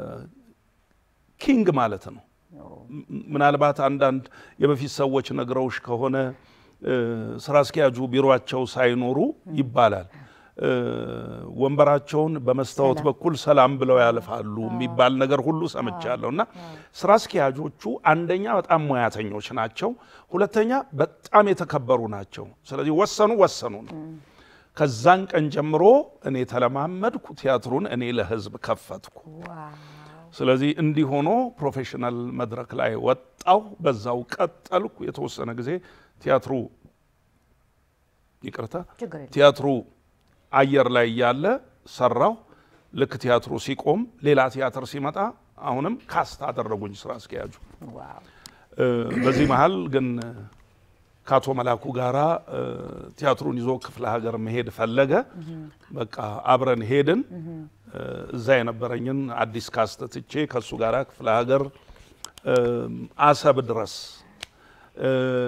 Speaker 1: ኪንግ ማለት ነው። ም- ምናልባት አንዳንድ የበፊት ሰዎች ነግረውሽ ከሆነ እ፣ ስራ አስኪያጁ ቢሮቸው ሳይኖሩ ይባላል እ፣ ወንበራቸውን በመስታወት በኩል ሰላም ብለው ያልፋሉ የሚባል ነገር ሁሉ ሰምቻለሁ። እና ስራ አስኪያጆቹ አንደኛ በጣም ሙያተኞች ናቸው፣ ሁለተኛ በጣም የተከበሩ ናቸው። ስለዚህ ወሰኑ ወሰኑ ነው። ከዛን ቀን ጀምሮ እኔ ተለማመድኩ፣ ቲያትሩን እኔ ለህዝብ ከፈትኩ። ስለዚህ እንዲህ ሆኖ ፕሮፌሽናል መድረክ ላይ ወጣሁ። በዛው ቀጠልኩ። የተወሰነ ጊዜ ቲያትሩ ይቅርታ፣
Speaker 2: ችግር የለም።
Speaker 1: ቲያትሩ አየር ላይ እያለ ሰራሁ። ልክ ቲያትሩ ሲቆም ሌላ ቲያትር ሲመጣ አሁንም ካስት አደረጉኝ ስራ አስኪያጁ።
Speaker 2: ዋው
Speaker 1: እ፣ በዚህ መሀል ግን ከአቶ መላኩ ጋራ እ፣ ቲያትሩን ይዞ ክፍለ ሀገር መሄድ ፈለገ። በቃ አብረን ሄድን። እ፣ እዛ የነበረኝን አዲስ ካስት ትቼ ከእሱ ጋራ ክፍለ ሀገር እ፣ አሰብ ድረስ እ፣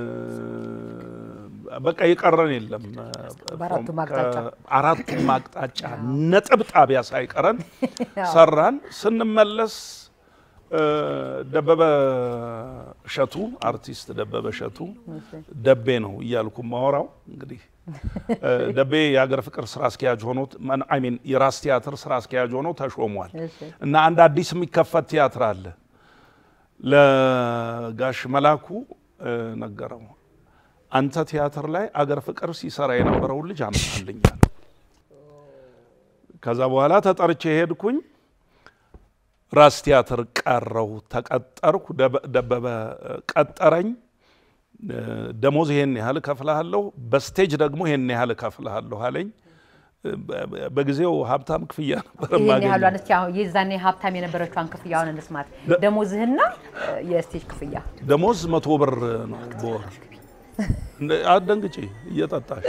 Speaker 1: በቃ የቀረን የለም።
Speaker 2: በአራቱም አቅጣጫ።
Speaker 1: አራቱም አቅጣጫ ነጥብ ጣቢያ ሳይቀረን ሰራን። ስንመለስ እ፣ ደበበ እሸቱ አርቲስት ደበበ እሸቱ ደቤ ነው እያልኩ ማወራው እንግዲህ እ፣ ደቤ የሀገር ፍቅር ስራ አስኪያጅ ሆኖ አይ ሚን የራስ ቲያትር ስራ አስኪያጅ ሆኖ ተሾሟል።
Speaker 2: እሺ።
Speaker 1: እና አንድ አዲስ የሚከፈት ቲያትር አለ። ለጋሽ መላኩ እ፣ ነገረው። አንተ ቲያትር ላይ አገር ፍቅር ሲሰራ የነበረውን ልጅ አምጣልኛል። ከዛ በኋላ ተጠርቼ ሄድኩኝ። ራስ ቲያትር ቀረው፣ ተቀጠርኩ። ደበ- ደበበ እ፣ ቀጠረኝ። እ፣ ደሞዝ ይሄን ያህል እከፍልሃለሁ፣ በስቴጅ ደግሞ ይሄን ያህል እከፍልሃለሁ አለኝ። እ፣ በ- በ- በጊዜው ሀብታም ክፍያ ነበር
Speaker 2: ይህን
Speaker 1: የማገኘው።
Speaker 2: ያህሏን እስኪ አሁን የዛኔ ሀብታም የነበረችዋን ክፍያውን እንስማት። ደሞዝህና እ፣ የስቴጅ ክፍያ
Speaker 1: ደሞዝ መቶ ብር ነው በወር። እንደ- አትደንግጪ እየጠጣሽ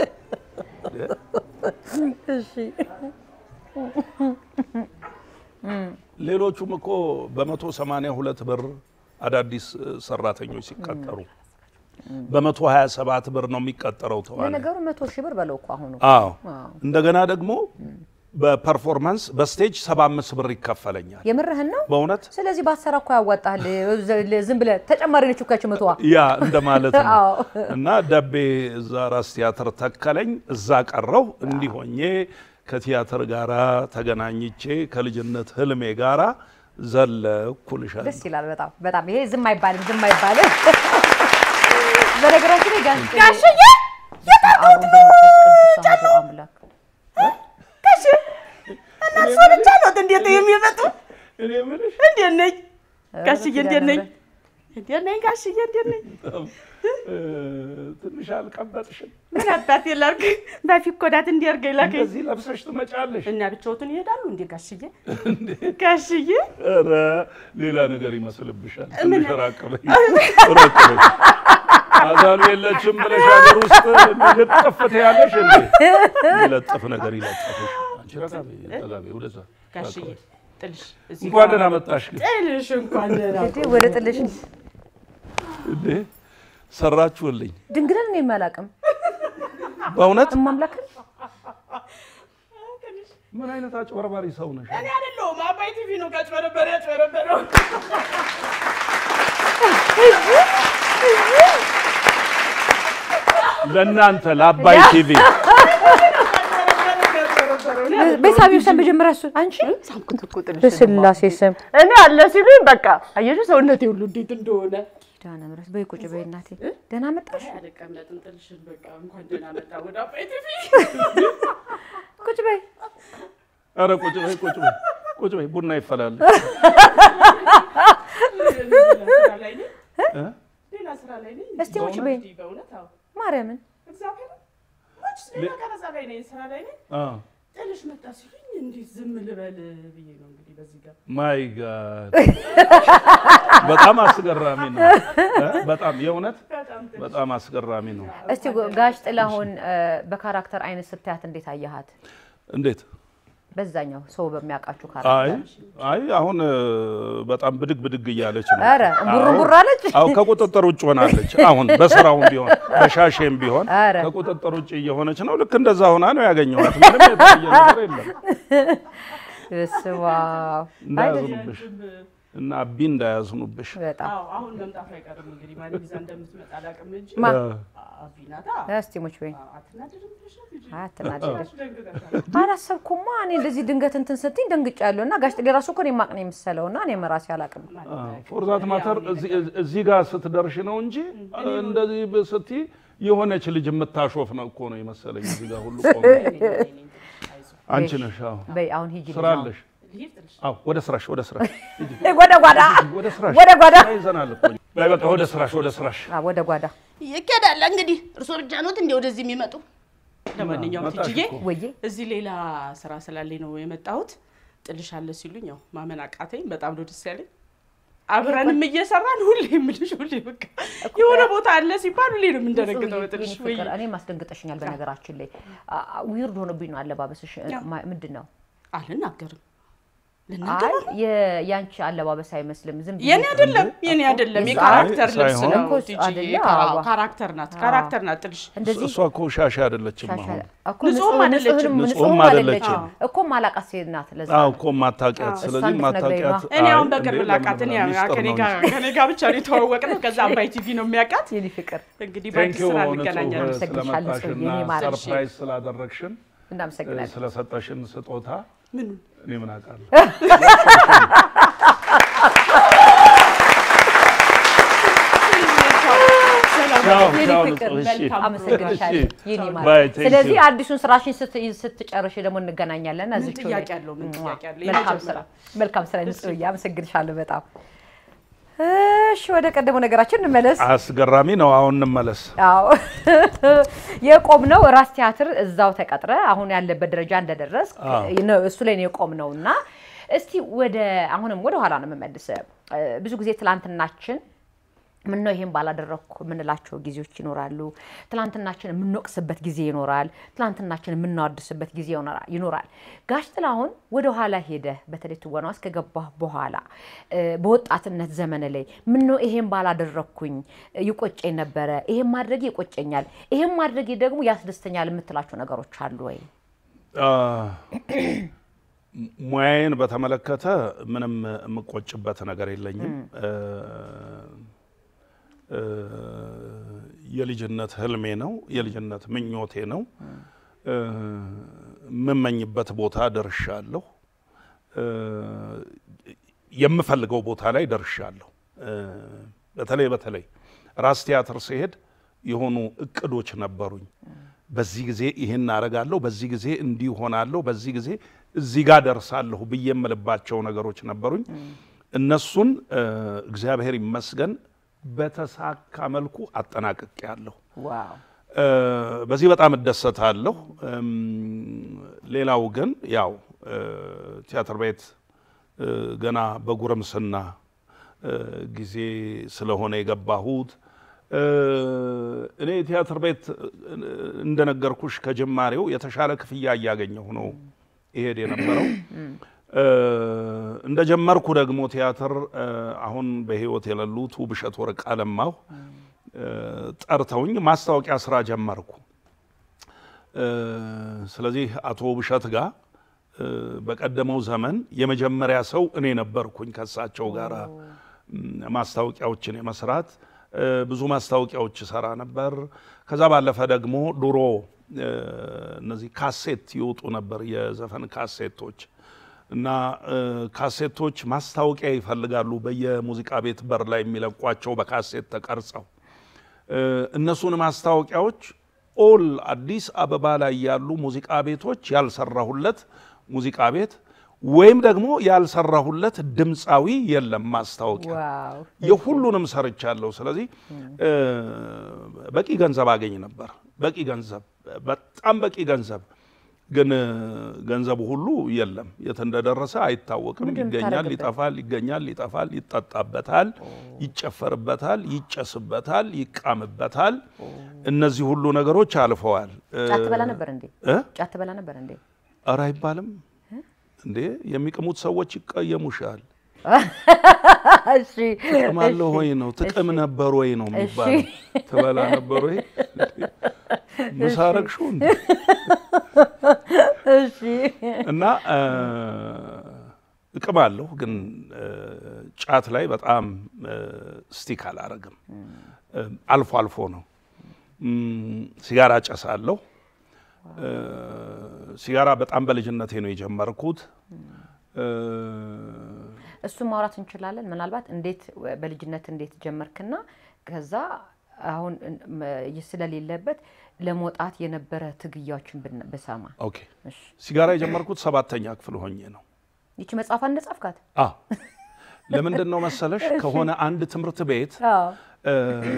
Speaker 1: ሌሎቹም እኮ በመቶ ሰማንያ ሁለት ብር አዳዲስ እ፣ ሰራተኞች ሲቀጠሩ በመቶ ሀያ ሰባት ብር ነው የሚቀጠረው ተዋናይ።
Speaker 2: ለነገሩ መቶ ሺህ ብር በለው እኮ አሁኑ
Speaker 1: አዎ
Speaker 2: አዎ።
Speaker 1: እንደገና ደግሞ በፐርፎርማንስ በስቴጅ ሰባ አምስት ብር ይከፈለኛል።
Speaker 2: የምርህን ነው።
Speaker 1: በእውነት
Speaker 2: ስለዚህ ባሰራ እኮ ያዋጣል። ዝም ብለህ ተጨማሪ ነች እኮ ያቺ መቶዋ።
Speaker 1: ያ እንደማለት ነው።
Speaker 2: አዎ።
Speaker 1: እና ደቤ እዛ ራስ ቲያትር ተከለኝ። እዛ ቀረው እንዲህ ሆኜ ከቲያትር ጋራ ተገናኝቼ ከልጅነት ህልሜ ጋራ ዘለኩ ልሻለሁ።
Speaker 2: ደስ ይላል በጣም በጣም። ይሄ ዝም አይባልም፣ ዝም አይባልም። በነገራችን ላይ ጋሽ
Speaker 3: ጋሽዬ
Speaker 2: አቡነ መንፈስ ቅዱስ አሐዱ አምላክ
Speaker 3: ጋሽ እነሱ ብቻ ነው እንዴት የሚመጡ?
Speaker 1: እኔ የምልሽ
Speaker 3: እንዴት ነኝ ጋሽዬ? እንዴት ነኝ? እንዴት ነኝ ጋሽዬ? እንዴት ነኝ?
Speaker 1: እ፣ ትንሽ አልቀበጥሽም?
Speaker 3: ምን አባቴ ላድርግ? በፊት እኮ ዳት እንዲያርገኝ ላከኝ
Speaker 1: እንደዚህ ለብሰሽ ትመጫለሽ?
Speaker 3: እና ብቻዎትን ይሄዳሉ እንዴ ጋሽዬ? ጋሽዬ
Speaker 1: ኧረ ሌላ ነገር ይመስልብሻል። ትንሽ ራቅ በይ፣ ራቅ በይ። አዛሉ የለችም ብለሽ ሀገር ውስጥ ልጥፍ ትያለሽ እንዴ? ይለጥፍ ነገር ይለጥፍሽ። አንቺ ረጋ በይ፣ ጠጋ በይ፣ ወደዛ ራቅ
Speaker 3: ጋሽዬ
Speaker 1: በይ።
Speaker 3: ጥልሽ እዚህ
Speaker 1: እንኳን ደህና መጣሽ። ግን
Speaker 3: ጥልሽ እንኳን ደህና
Speaker 2: እንግዲህ ወደ ጥልሽ
Speaker 1: እንዴ ሰራችሁልኝ
Speaker 2: ድንግልን ነው የሚያላቅም
Speaker 1: በእውነት
Speaker 2: እማምላክን
Speaker 1: ምን አይነት አጭበርባሪ ሰው ነሽ?
Speaker 3: እኔ አይደለሁም አባይ ቲቪ ነው ካጭበረበረ ያጭበረበረው።
Speaker 1: ለእናንተ ለአባይ ቲቪ
Speaker 3: ያጭበረበረ ያጭበረበረው እኔ
Speaker 2: በሳቢው ሰም መጀመሪያ እሱን አንቺ
Speaker 3: ሳምኩት እኮ ጥልሽ
Speaker 2: በስላሴ ስም
Speaker 3: እኔ አለ ሲሉኝ በቃ አየሽ ሰውነቴ ሁሉ እንዴት እንደሆነ
Speaker 2: ኪዳነ ምሕረት በይ ቁጭ በይ እናቴ ደህና መጣሽ
Speaker 3: አልቀመጥም ጥልሽን በቃ እንኳን ደህና መጣ ወደ አባይ ቲቪ
Speaker 2: ቁጭ በይ
Speaker 1: ኧረ ቁጭ በይ ቁጭ በይ ቁጭ በይ ቡና ይፈላል።
Speaker 3: ስራ ላይ ነኝ
Speaker 1: እ?
Speaker 3: ሌላ ስራ ላይ ነኝ
Speaker 2: እስቲ ቁጭ በይ
Speaker 3: እንዲህ በእውነት አዎ
Speaker 2: ማርያምን
Speaker 3: እግዚአብሔር ሞች ሌላ ቀረጻ ላይ ነኝ ስራ ላይ ነኝ
Speaker 1: አ
Speaker 3: ጥልሽ መጣ ሲሉኝ እንዴት ዝም ልበል ብዬ ነው እንግዲህ በዚህ ጋር
Speaker 1: ማይ ጋድ በጣም አስገራሚ ነው። እ? በጣም የእውነት
Speaker 3: በጣም
Speaker 1: በጣም አስገራሚ ነው።
Speaker 2: እስቲ ጋሽ ጥላሁን እ፣ በካራክተር አይነት ስታያት እንዴት አየሃት?
Speaker 1: እንዴት
Speaker 2: በዛኛው ሰው በሚያውቃችሁ
Speaker 1: አይ
Speaker 2: ካራክተር
Speaker 1: አይ አሁን እ፣ በጣም ብድግ ብድግ እያለች ነው።
Speaker 2: ኧረ እምቡር እምቡር አለች።
Speaker 1: አዎ ከቁጥጥር ውጭ ሆናለች። አሁን በስራውም ቢሆን በሻሼም ቢሆን
Speaker 2: ኧረ።
Speaker 1: ከቁጥጥር ውጭ እየሆነች ነው። ልክ እንደዛ ሆና ነው ያገኘኋት። ምንም የተለየ ነገር የለም።
Speaker 2: ስዋ
Speaker 1: እንዳያዝኑብሽ እና አቢ እንዳያዝኑብሽ።
Speaker 2: በጣም
Speaker 3: አዎ አሁን መምጣቱ አይቀርም እንግዲህ ማን ይዛ እንደምትመጣ አላውቅም እንጂ
Speaker 2: ማ
Speaker 1: እ፣
Speaker 3: አቢናታ
Speaker 2: እስቲ ሙች በይ
Speaker 3: አትናደድም ብለሽ ነው ልጅ
Speaker 2: አይ አትናደድ።
Speaker 3: ደንግጠሻል
Speaker 2: አላሰብኩማ እኔ እንደዚህ ድንገት እንትን ስትኝ ደንግጫለሁ። እና ጋሽ ጥሌ ራሱ እኮ እኔ ማቅ ነው የምሰለው እና እኔም ራሴ አላውቅም።
Speaker 1: ፎርዛት ማተር እዚህ ጋር ስትደርሽ ነው እንጂ እንደዚህ ስትይ የሆነች ልጅ የምታሾፍ ነው እኮ ነው የመሰለኝ። እዚህ ጋር ሁሉ ቆመ። አንቺ ነሽ። አዎ
Speaker 2: በይ አሁን ሂጂ
Speaker 1: ስራ አለሽ። አዎ ወደ ስራሽ፣ ወደ ስራሽ፣ ሂጂ፣
Speaker 2: ወደ ጓዳ
Speaker 1: ወደ ስራሽ።
Speaker 2: ወደ ጓዳ
Speaker 1: ይዘናል እኮ በይ በቃ ወደ ስራሽ፣ ወደ ስራሽ።
Speaker 2: አ፣ ወደ ጓዳ
Speaker 3: ይኬዳል እንግዲህ እርሶ ብቻ ኖት እንደ ወደዚህ የሚመጡ ለማንኛውም
Speaker 1: መጣሽ
Speaker 3: ትጅዬ
Speaker 1: እኮ።
Speaker 2: ወዬ
Speaker 3: እዚህ ሌላ ስራ ስላለኝ ነው የመጣሁት ጥልሽ አለ ሲሉኝ ያው ማመን አቃተኝ በጣም ነው ደስ ያለኝ አብረንም እየሰራን ሁሌ የምልሽ ሁሌ በቃ የሆነ ቦታ አለ ሲባል ሁሌ ነው የምንደነግጠው በጥልሽ
Speaker 2: የኔ ፍቅር እኔ ማስደንግጠሽኛል። በነገራችን ላይ ዊርድ ሆኖብኝ ነው አለባበስሽ። ማ- ምንድን ነው?
Speaker 3: አልናገርም
Speaker 2: አይ
Speaker 3: ልናገር
Speaker 2: የ- ያንቺ አለባበስ አይመስልም። ዝም ብዬ
Speaker 3: የኔ አይደለም የኔ አይደለም
Speaker 2: እሱ-
Speaker 3: የካራክተር
Speaker 1: አይ
Speaker 3: ልብስ
Speaker 1: ሳይሆን-
Speaker 3: ነው
Speaker 2: እኮ
Speaker 3: ቲጂ
Speaker 2: አይደለ?
Speaker 3: ካራ-
Speaker 2: አዎ።
Speaker 3: ካራክተር ናት ካራክተር ናት ጥልሽ
Speaker 2: እንደዚህ
Speaker 1: እሷ እኮ ሻሻ አይደለችም።
Speaker 2: ሻሻ
Speaker 1: አሁን
Speaker 2: እኮ
Speaker 3: ንጹህም
Speaker 2: ንጹህም
Speaker 3: አይደለችም።
Speaker 2: ንጹህም
Speaker 1: ንጹህም
Speaker 2: አይደለችም
Speaker 1: አይደለችም።
Speaker 2: እኮ ማላቃት ሴት ናት። ለዛ
Speaker 1: አዎ እኮ ማታውቂያት። ስለዚህ
Speaker 2: እሷን ልትነግረኝ
Speaker 1: ማታውቂያት
Speaker 2: ነው።
Speaker 3: እኔ
Speaker 1: አይ፣
Speaker 3: አሁን በቅርብ
Speaker 1: እንዴ፣
Speaker 3: ላቃት እኔ
Speaker 1: ለምን ሚስጥር
Speaker 3: ከኔ
Speaker 1: ነው
Speaker 3: ጋር ከኔ ጋር ብቻ ነው የተዋወቅነው ከዛ አባይ ቲቪ ነው የሚያውቃት
Speaker 2: የኔ ፍቅር
Speaker 3: እንግዲህ
Speaker 1: ቴንክ
Speaker 3: በአዲስ
Speaker 1: ዩ
Speaker 3: ስራ
Speaker 1: ንጹህ
Speaker 3: እንገናኛለን
Speaker 2: አመሰግንሻለሁ ጽጌ፣
Speaker 1: ስለመጣሽና
Speaker 2: የኔ ማር።
Speaker 1: ሰርፕራይዝ ስላደረግሽን
Speaker 2: እናመሰግናለን።
Speaker 1: ስለሰጠሽን ስጦታ
Speaker 3: ምን
Speaker 1: እኔ ምን አውቃለሁ። ቻው
Speaker 2: የኔ
Speaker 1: ቻው
Speaker 2: ፍቅር
Speaker 1: ንጹህ። እሺ
Speaker 2: አመሰግንሻለሁ የኔ ማር።
Speaker 1: ባይ፣ ቴንክ
Speaker 2: ስለዚህ
Speaker 1: ዩ።
Speaker 2: አዲሱን ስራሽን ስት- ስትጨርሽ ደግሞ እንገናኛለን።
Speaker 3: ምን
Speaker 2: እዚች
Speaker 3: ጥያቄ አለው? ምን ጥያቄ አለው?
Speaker 2: መልካም ስራ
Speaker 3: የመጀመሪያ።
Speaker 2: መልካም ስራ ንጹህ፣ አመሰግንሻለሁ በጣም። እሺ ወደ ቀደመው ነገራችን እንመለስ።
Speaker 1: አስገራሚ ነው። አሁን እንመለስ።
Speaker 2: አዎ የቆምነው ራስ ቲያትር እዛው ተቀጥረ አሁን ያለበት ደረጃ እንደደረስ
Speaker 1: አዎ።
Speaker 2: እሱ ላይ ነው የቆምነው እና እስቲ ወደ አሁንም ወደ ኋላ ነው የምመልስ። ብዙ ጊዜ ትላንትናችን ምን ነው ይሄን ባላደረግኩ የምንላቸው ጊዜዎች ይኖራሉ። ትላንትናችን የምንወቅስበት ጊዜ ይኖራል። ትላንትናችን የምናወድስበት ጊዜ ይኖራ- ይኖራል። ጋሽ ጥላሁን ወደ ኋላ ሄደ በተለይ ትወና ውስጥ ከገባህ በኋላ እ፣ በወጣትነት ዘመን ላይ ምን ነው ይሄን ባላደረግኩኝ ይቆጨኝ ነበረ፣ ይሄን ማድረጌ ይቆጨኛል፣ ይሄን ማድረጌ ደግሞ ያስደስተኛል የምትላቸው ነገሮች አሉ ወይ?
Speaker 1: አ፣ ሙያዬን በተመለከተ ምንም የምቆጭበት ነገር የለኝም። እ፣ እ፣ የልጅነት ህልሜ ነው፣ የልጅነት ምኞቴ ነው። እ፣ የምመኝበት ቦታ ደርሻለሁ። እ፣ የምፈልገው ቦታ ላይ ደርሻለሁ። እ፣ በተለይ በተለይ ራስ ቲያትር ሲሄድ የሆኑ እቅዶች ነበሩኝ። በዚህ ጊዜ ይህን አረጋለሁ፣ በዚህ ጊዜ እንዲህ ሆናለሁ፣ በዚህ ጊዜ እዚህ ጋር ደርሳለሁ ብዬ የምልባቸው ነገሮች ነበሩኝ። እነሱን እ፣ እግዚአብሔር ይመስገን በተሳካ መልኩ አጠናቅቄያለሁ።
Speaker 2: ዋው
Speaker 1: እ፣ በዚህ በጣም እደሰታለሁ። እም፣ ሌላው ግን ያው እ፣ ቲያትር ቤት እ፣ ገና በጉርምስና እ፣ ጊዜ ስለሆነ የገባሁት እ፣ እኔ ቲያትር ቤት እ፣ እንደነገርኩሽ ከጅማሬው የተሻለ ክፍያ እያገኘሁ ነው ይሄድ የነበረው። እ፣ እንደጀመርኩ ደግሞ ቲያትር እ፣ አሁን በሕይወት የሌሉት ውብሸት ወርቅ አለማሁ እ፣ ጠርተውኝ ማስታወቂያ ስራ ጀመርኩ። እ፣ ስለዚህ አቶ ውብሸት ጋር እ፣ በቀደመው ዘመን የመጀመሪያ ሰው እኔ ነበርኩኝ ከእሳቸው ጋር ማስታወቂያዎችን የመስራት እ፣ ብዙ ማስታወቂያዎች ሰራ ነበር። ከዛ ባለፈ ደግሞ ድሮ እ፣ እነዚህ ካሴት ይወጡ ነበር፣ የዘፈን ካሴቶች እና እ፣ ካሴቶች ማስታወቂያ ይፈልጋሉ። በየሙዚቃ ቤት በር ላይ የሚለቋቸው በካሴት ተቀርጸው እ፣ እነሱን ማስታወቂያዎች ኦል አዲስ አበባ ላይ ያሉ ሙዚቃ ቤቶች ያልሰራሁለት ሙዚቃ ቤት ወይም ደግሞ ያልሰራሁለት ድምፃዊ የለም ማስታወቂያ
Speaker 2: ዋው
Speaker 1: የሁሉንም ሰርቻለሁ። ስለዚህ እ፣ በቂ ገንዘብ አገኝ ነበር። በቂ ገንዘብ፣ በጣም በቂ ገንዘብ። ግን እ፣ ገንዘቡ ሁሉ የለም፣ የት እንደደረሰ አይታወቅም።
Speaker 2: ምንድን
Speaker 1: ይገኛል፣
Speaker 2: ታደርግበት?
Speaker 1: ይጠፋል፣ ይገኛል፣ ይጠፋል፣ ይጠጣበታል፣ ይጨፈርበታል፣ ይጨስበታል፣ ይቃምበታል። እነዚህ ሁሉ ነገሮች አልፈዋል። እ፣
Speaker 2: ጫት ትበላ ነበር እንዴ?
Speaker 1: እ?
Speaker 2: ጫት ትበላ ነበር እንዴ?
Speaker 1: ኧረ አይባልም እንዴ! የሚቅሙት ሰዎች ይቀየሙሻል።
Speaker 2: እሺ
Speaker 1: ጥቅም አለ ሆይ ነው ጥቅም ነበር ወይ ነው የሚባለው። ትበላ ነበር ወይ ምሳረግሹ
Speaker 2: እሺ
Speaker 1: እና እ፣ ጥቅም አለሁ ግን እ፣ ጫት ላይ በጣም እ፣ ስቲክ አላረግም። እ፣ አልፎ አልፎ ነው። እም፣ ሲጋራ ጨሳለሁ። እ፣ ሲጋራ በጣም በልጅነቴ ነው የጀመርኩት። እ፣
Speaker 2: እሱን ማውራት እንችላለን። ምናልባት እንዴት በልጅነት እንዴት ጀመርክና ከዛ አሁን ም- ስለሌለበት ለመውጣት የነበረ ትግያዎችን ብን- ብሰማ።
Speaker 1: ኦኬ
Speaker 2: እሺ
Speaker 1: ሲጋራ የጀመርኩት ሰባተኛ ክፍል ሆኜ ነው።
Speaker 2: ይቺ መጽሐፍ እንደ ጻፍካት?
Speaker 1: አዎ ለምንድን ነው መሰለሽ ከሆነ አንድ ትምህርት ቤት
Speaker 2: አዎ
Speaker 1: እ፣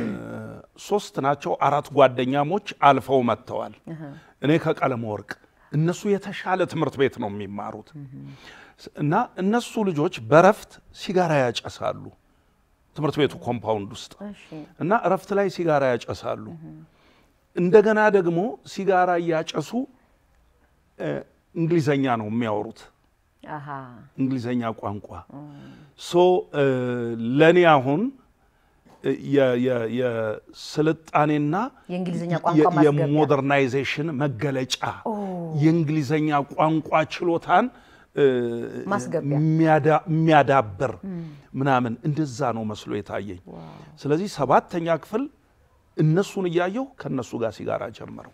Speaker 1: ሶስት ናቸው አራት ጓደኛሞች አልፈው መጥተዋል። እኔ ከቀለም ወርቅ እነሱ የተሻለ ትምህርት ቤት ነው የሚማሩት እና እነሱ ልጆች በረፍት ሲጋራ ያጨሳሉ ትምህርት ቤቱ ኮምፓውንድ ውስጥ
Speaker 2: እሺ
Speaker 1: እና እረፍት ላይ ሲጋራ ያጨሳሉ። እንደገና ደግሞ ሲጋራ እያጨሱ እ፣ እንግሊዘኛ ነው የሚያወሩት
Speaker 2: አሃ
Speaker 1: እንግሊዘኛ ቋንቋ ሶ ለእኔ አሁን እ፣ የ- የ- የስልጣኔና
Speaker 2: የእንግሊዝኛ
Speaker 1: የ-
Speaker 2: ቋንቋ ማስገቢያ
Speaker 1: የሞደርናይዜሽን መገለጫ የእንግሊዘኛ ቋንቋ ችሎታን እ፣
Speaker 2: ማስገቢያ።
Speaker 1: የሚያዳ- የሚያዳብር ምናምን እንደዛ ነው መስሎ የታየኝ። ስለዚህ ሰባተኛ ክፍል እነሱን እያየሁ ከእነሱ ጋር ሲጋራ ጀመርኩ።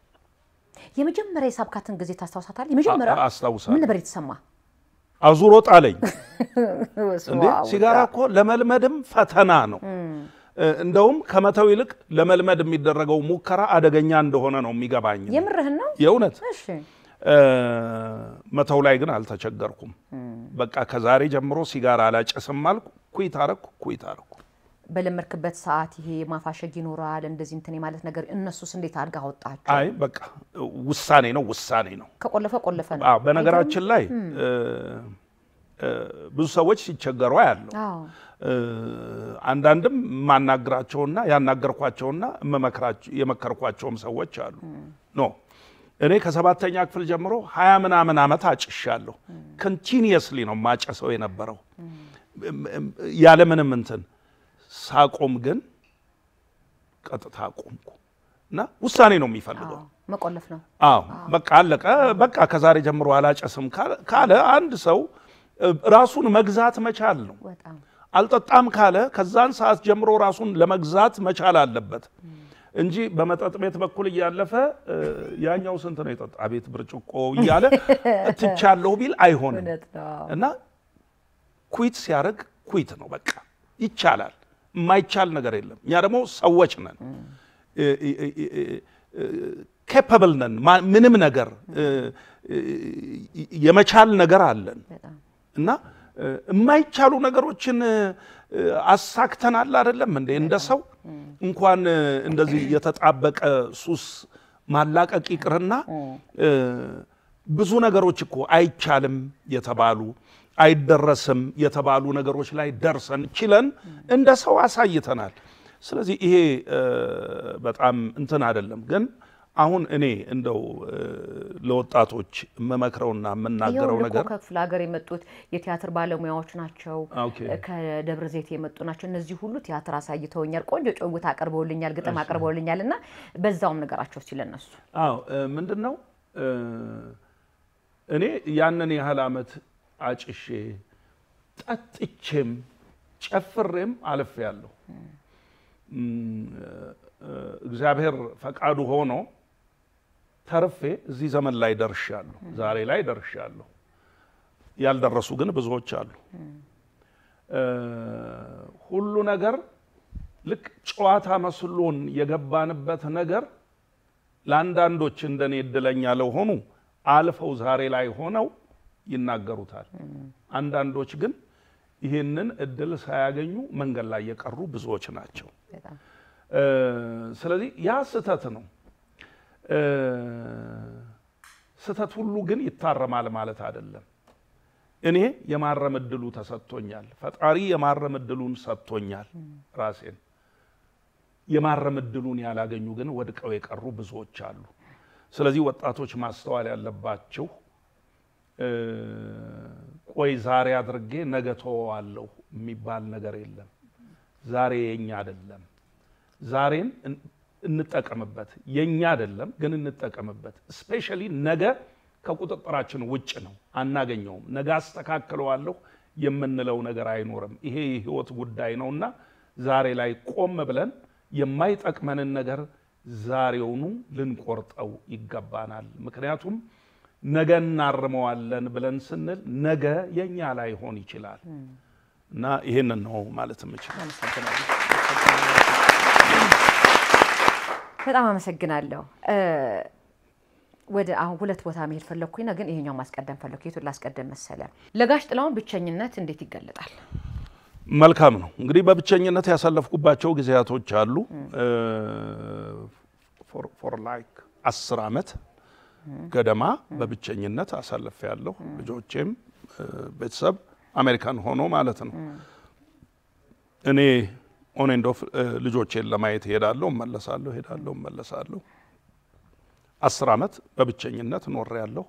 Speaker 2: የመጀመሪያ የሳብካትን ጊዜ ታስታውሳታል? የመጀመሪያ
Speaker 1: አ- አስታውሳለሁ።
Speaker 2: ምን ነበር የተሰማ?
Speaker 1: አዙሮ ጣለኝ። እንዴ
Speaker 2: ዋው፣
Speaker 1: ሲጋራ እኮ ለመልመድም ፈተና ነው። እ፣ እንደውም ከመተው ይልቅ ለመልመድ የሚደረገው ሙከራ አደገኛ እንደሆነ ነው የሚገባኝ።
Speaker 2: የምርህን ነው?
Speaker 1: የእውነት
Speaker 2: እሺ
Speaker 1: እ፣ መተው ላይ ግን አልተቸገርኩም። በቃ ከዛሬ ጀምሮ ሲጋራ አላጨስም አልኩ። ኩይት አረኩ፣ ኩይት አረኩ።
Speaker 2: በለመድክበት ሰዓት ይሄ ማፋሸግ ይኖራል እንደዚህ እንትን ማለት ነገር እነሱስ እንዴት አድጋ አወጣቸው?
Speaker 1: አይ በቃ ውሳኔ ነው፣ ውሳኔ ነው።
Speaker 2: ከቆለፈ ቆለፈ ነው።
Speaker 1: አዎ፣ በነገራችን ላይ እ፣ እ፣ ብዙ ሰዎች ሲቸገሩ ያለው
Speaker 2: አዎ
Speaker 1: አንዳንድም የማናግራቸውና ያናገርኳቸውና የምመክራቸው- የመከርኳቸውም ሰዎች አሉ። ኖ እኔ ከሰባተኛ ክፍል ጀምሮ ሀያ ምናምን ዓመት አጭሻለሁ። ኮንቲኒየስሊ ነው ማጨሰው የነበረው ያለምንም እንትን። ሳቆም ግን ቀጥታ ቆምኩ እና ውሳኔ ነው የሚፈልገው።
Speaker 2: አዎ፣ መቆለፍ ነው።
Speaker 1: አዎ በቃ አለቀ። በቃ ከዛሬ ጀምሮ አላጨስም ካለ- ካለ አንድ ሰው እ፣ ራሱን መግዛት መቻል ነው።
Speaker 2: በጣም
Speaker 1: አልጠጣም ካለ ከዛን ሰዓት ጀምሮ ራሱን ለመግዛት መቻል አለበት እንጂ በመጠጥ ቤት በኩል እያለፈ እ፣ ያኛው ስንት ነው የጠጣ ቤት ብርጭቆ እያለ ትቻለሁ ቢል አይሆንም።
Speaker 2: እውነት ነው።
Speaker 1: እና ኩዊት ሲያደርግ ኩዊት ነው በቃ ይቻላል። የማይቻል ነገር የለም። እኛ ደግሞ ሰዎች ነን፣ ኬፐብል ነን። ማ- ምንም ነገር እ፣ እ፣ የመቻል ነገር አለን
Speaker 2: በጣም
Speaker 1: እና እ፣ የማይቻሉ ነገሮችን እ፣ አሳክተናል አይደለም እንዴ? እንደ ሰው እንኳን እ፣ እንደዚህ የተጣበቀ ሱስ ማላቀቅ ይቅርና እ፣ ብዙ ነገሮች እኮ አይቻልም የተባሉ አይደረስም የተባሉ ነገሮች ላይ ደርሰን ችለን እንደ ሰው አሳይተናል። ስለዚህ ይሄ እ፣ በጣም እንትን አይደለም ግን አሁን እኔ እንደው እ፣ ለወጣቶች የምመክረውና የምናገረው
Speaker 2: ይኸውልህ እኮ
Speaker 1: ነገር
Speaker 2: ከክፍለ ሀገር የመጡት የቲያትር ባለሙያዎች ናቸው።
Speaker 1: ኦኬ።
Speaker 2: ከደብረ ዘይት የመጡ ናቸው። እነዚህ ሁሉ ቲያትር አሳይተውኛል። ቆንጆ ጭውውት አቅርበውልኛል፣ ግጥም አቅርበውልኛል እና በዛውም ነገራቸው ሲል እነሱ
Speaker 1: አዎ ምንድን ነው እ፣ እኔ ያንን ያህል ዓመት አጭሼ ጠጥቼም ጨፍሬም አልፌያለሁ። እም፣ እ፣ እግዚአብሔር ፈቃዱ ሆኖ ተርፌ እዚህ ዘመን ላይ ደርሻለሁ፣ ዛሬ ላይ ደርሻለሁ። ያልደረሱ ግን ብዙዎች አሉ። እ፣ ሁሉ ነገር ልክ ጨዋታ መስሎን የገባንበት ነገር ለአንዳንዶች እንደኔ እድለኛ ለሆኑ አልፈው ዛሬ ላይ ሆነው ይናገሩታል። አንዳንዶች ግን ይህንን እድል ሳያገኙ መንገድ ላይ የቀሩ ብዙዎች ናቸው።
Speaker 2: በጣም
Speaker 1: እ፣ ስለዚህ ያ ስህተት ነው። እ፣ ስህተት ሁሉ ግን ይታረማል ማለት አይደለም። እኔ የማረም እድሉ ተሰጥቶኛል። ፈጣሪ የማረም እድሉን ሰጥቶኛል ራሴን። የማረም እድሉን ያላገኙ ግን ወድቀው የቀሩ ብዙዎች አሉ። ስለዚህ ወጣቶች ማስተዋል ያለባቸው እ፣ ቆይ ዛሬ አድርጌ ነገ ተወዋለሁ የሚባል ነገር የለም። ዛሬ የኛ አይደለም። ዛሬን እን- እንጠቀምበት። የኛ አይደለም ግን እንጠቀምበት። ስፔሻሊ ነገ ከቁጥጥራችን ውጭ ነው፣ አናገኘውም። ነገ አስተካክለዋለሁ የምንለው ነገር አይኖርም። ይሄ የህይወት ጉዳይ ነውና ዛሬ ላይ ቆም ብለን የማይጠቅመንን ነገር ዛሬውኑ ልንቆርጠው ይገባናል። ምክንያቱም ነገ እናርመዋለን ብለን ስንል ነገ የኛ ላይሆን ይችላል እና ይሄንን ነው ማለት የምችል።
Speaker 2: አመሰግናለሁ። በጣም አመሰግናለሁ። እ፣ ወደ አሁን ሁለት ቦታ መሄድ ፈለግኩኝና ግን ይሄኛው ማስቀደም ፈለግኩ። የቱን ላስቀደም መሰለ? ለጋሽ ጥላሁን ብቸኝነት እንዴት ይገለጣል?
Speaker 1: መልካም ነው እንግዲህ በብቸኝነት ያሳለፍኩባቸው ጊዜያቶች አሉ። ፎር ላይክ አስር ዓመት ገደማ በብቸኝነት አሳልፍ ያለሁ ልጆቼም እ፣ ቤተሰብ አሜሪካን ሆኖ ማለት ነው። እኔ ኦን ኤንድ ኦፍ ልጆቼን ለማየት እሄዳለሁ፣ እመለሳለሁ፣ እሄዳለሁ፣ እመለሳለሁ። አስር ዓመት በብቸኝነት ኖሬ ያለሁ።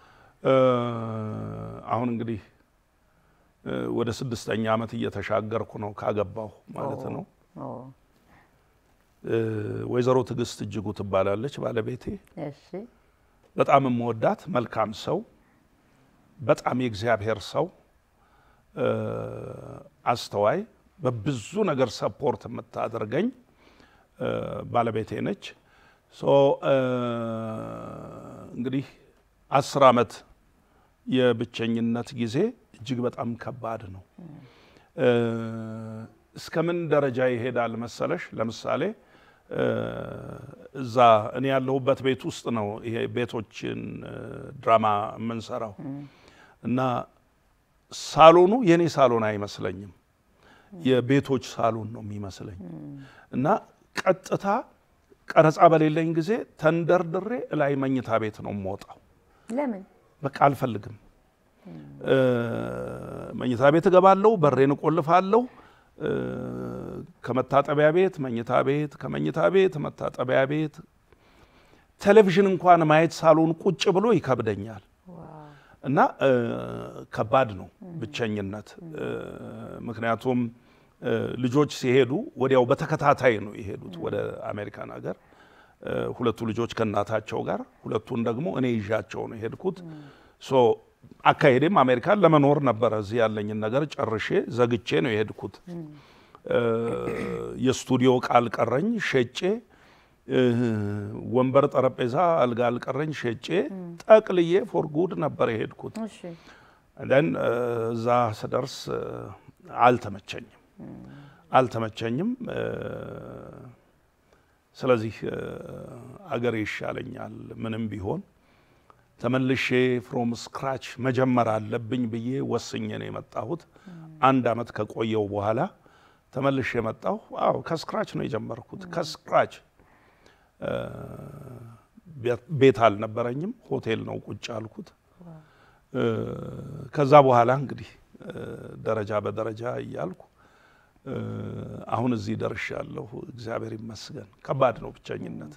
Speaker 1: አሁን እንግዲህ እ፣ ወደ ስድስተኛ ዓመት እየተሻገርኩ ነው ካገባሁ ማለት ነው።
Speaker 2: ኦ፣
Speaker 1: እ፣ ወይዘሮ ትዕግስት እጅጉ ትባላለች ባለቤቴ።
Speaker 2: እሺ
Speaker 1: በጣም የምወዳት መልካም ሰው፣ በጣም የእግዚአብሔር ሰው፣ እ፣ አስተዋይ፣ በብዙ ነገር ሰፖርት የምታደርገኝ እ፣ ባለቤቴ ነች። ሶ እ፣ እንግዲህ አስር ዓመት የብቸኝነት ጊዜ እጅግ በጣም ከባድ ነው። እ፣ እስከምን ደረጃ ይሄዳል መሰለሽ? ለምሳሌ እ፣ እዛ እኔ ያለሁበት ቤት ውስጥ ነው ይሄ ቤቶችን እ፣ ድራማ የምንሰራው እና ሳሎኑ የኔ ሳሎን አይመስለኝም፣ የቤቶች ሳሎን ነው የሚመስለኝ እና ቀጥታ ቀረጻ በሌለኝ ጊዜ ተንደርድሬ እላይ መኝታ ቤት ነው የምወጣው።
Speaker 2: ለምን
Speaker 1: በቃ አልፈልግም። እ፣ መኝታ ቤት እገባለሁ፣ በሬን እቆልፋለሁ። እ፣ ከመታጠቢያ ቤት መኝታ ቤት፣ ከመኝታ ቤት መታጠቢያ ቤት፣ ቴሌቪዥን እንኳን ማየት ሳሎን ቁጭ ብሎ ይከብደኛል እና እ፣ ከባድ ነው ብቸኝነት። እ፣ ምክንያቱም እ፣ ልጆች ሲሄዱ ወዲያው በተከታታይ ነው የሄዱት ወደ አሜሪካን ሀገር እ፣ ሁለቱ ልጆች ከእናታቸው ጋር፣ ሁለቱን ደግሞ እኔ ይዣቸው ነው የሄድኩት። ሶ አካሄዴም አሜሪካን ለመኖር ነበረ። እዚህ ያለኝን ነገር ጨርሼ ዘግቼ ነው የሄድኩት። እ፣ የስቱዲዮ ዕቃ አልቀረኝ ሸጬ፣ እ፣ ወንበር፣ ጠረጴዛ፣ አልጋ አልቀረኝ ሸጬ ጠቅልዬ ፎር ጉድ ነበር የሄድኩት።
Speaker 2: እሺ
Speaker 1: ን እዛ ስደርስ እ፣ አልተመቸኝም አልተመቸኝም። እ፣ ስለዚህ እ፣ አገሬ ይሻለኛል ምንም ቢሆን ተመልሼ ፍሮም ስክራች መጀመር አለብኝ ብዬ ወስኜ ነው የመጣሁት። አንድ አመት ከቆየው በኋላ ተመልሼ የመጣሁ አዎ ከስክራች ነው የጀመርኩት። ከስክራች እ፣ ቤት- ቤት አልነበረኝም፣ ሆቴል ነው ቁጭ አልኩት። እ፣ ከዛ በኋላ እንግዲህ እ፣ ደረጃ በደረጃ እያልኩ እ፣ አሁን እዚህ ደርሻለሁ። እግዚአብሔር ይመስገን። ከባድ ነው ብቸኝነት።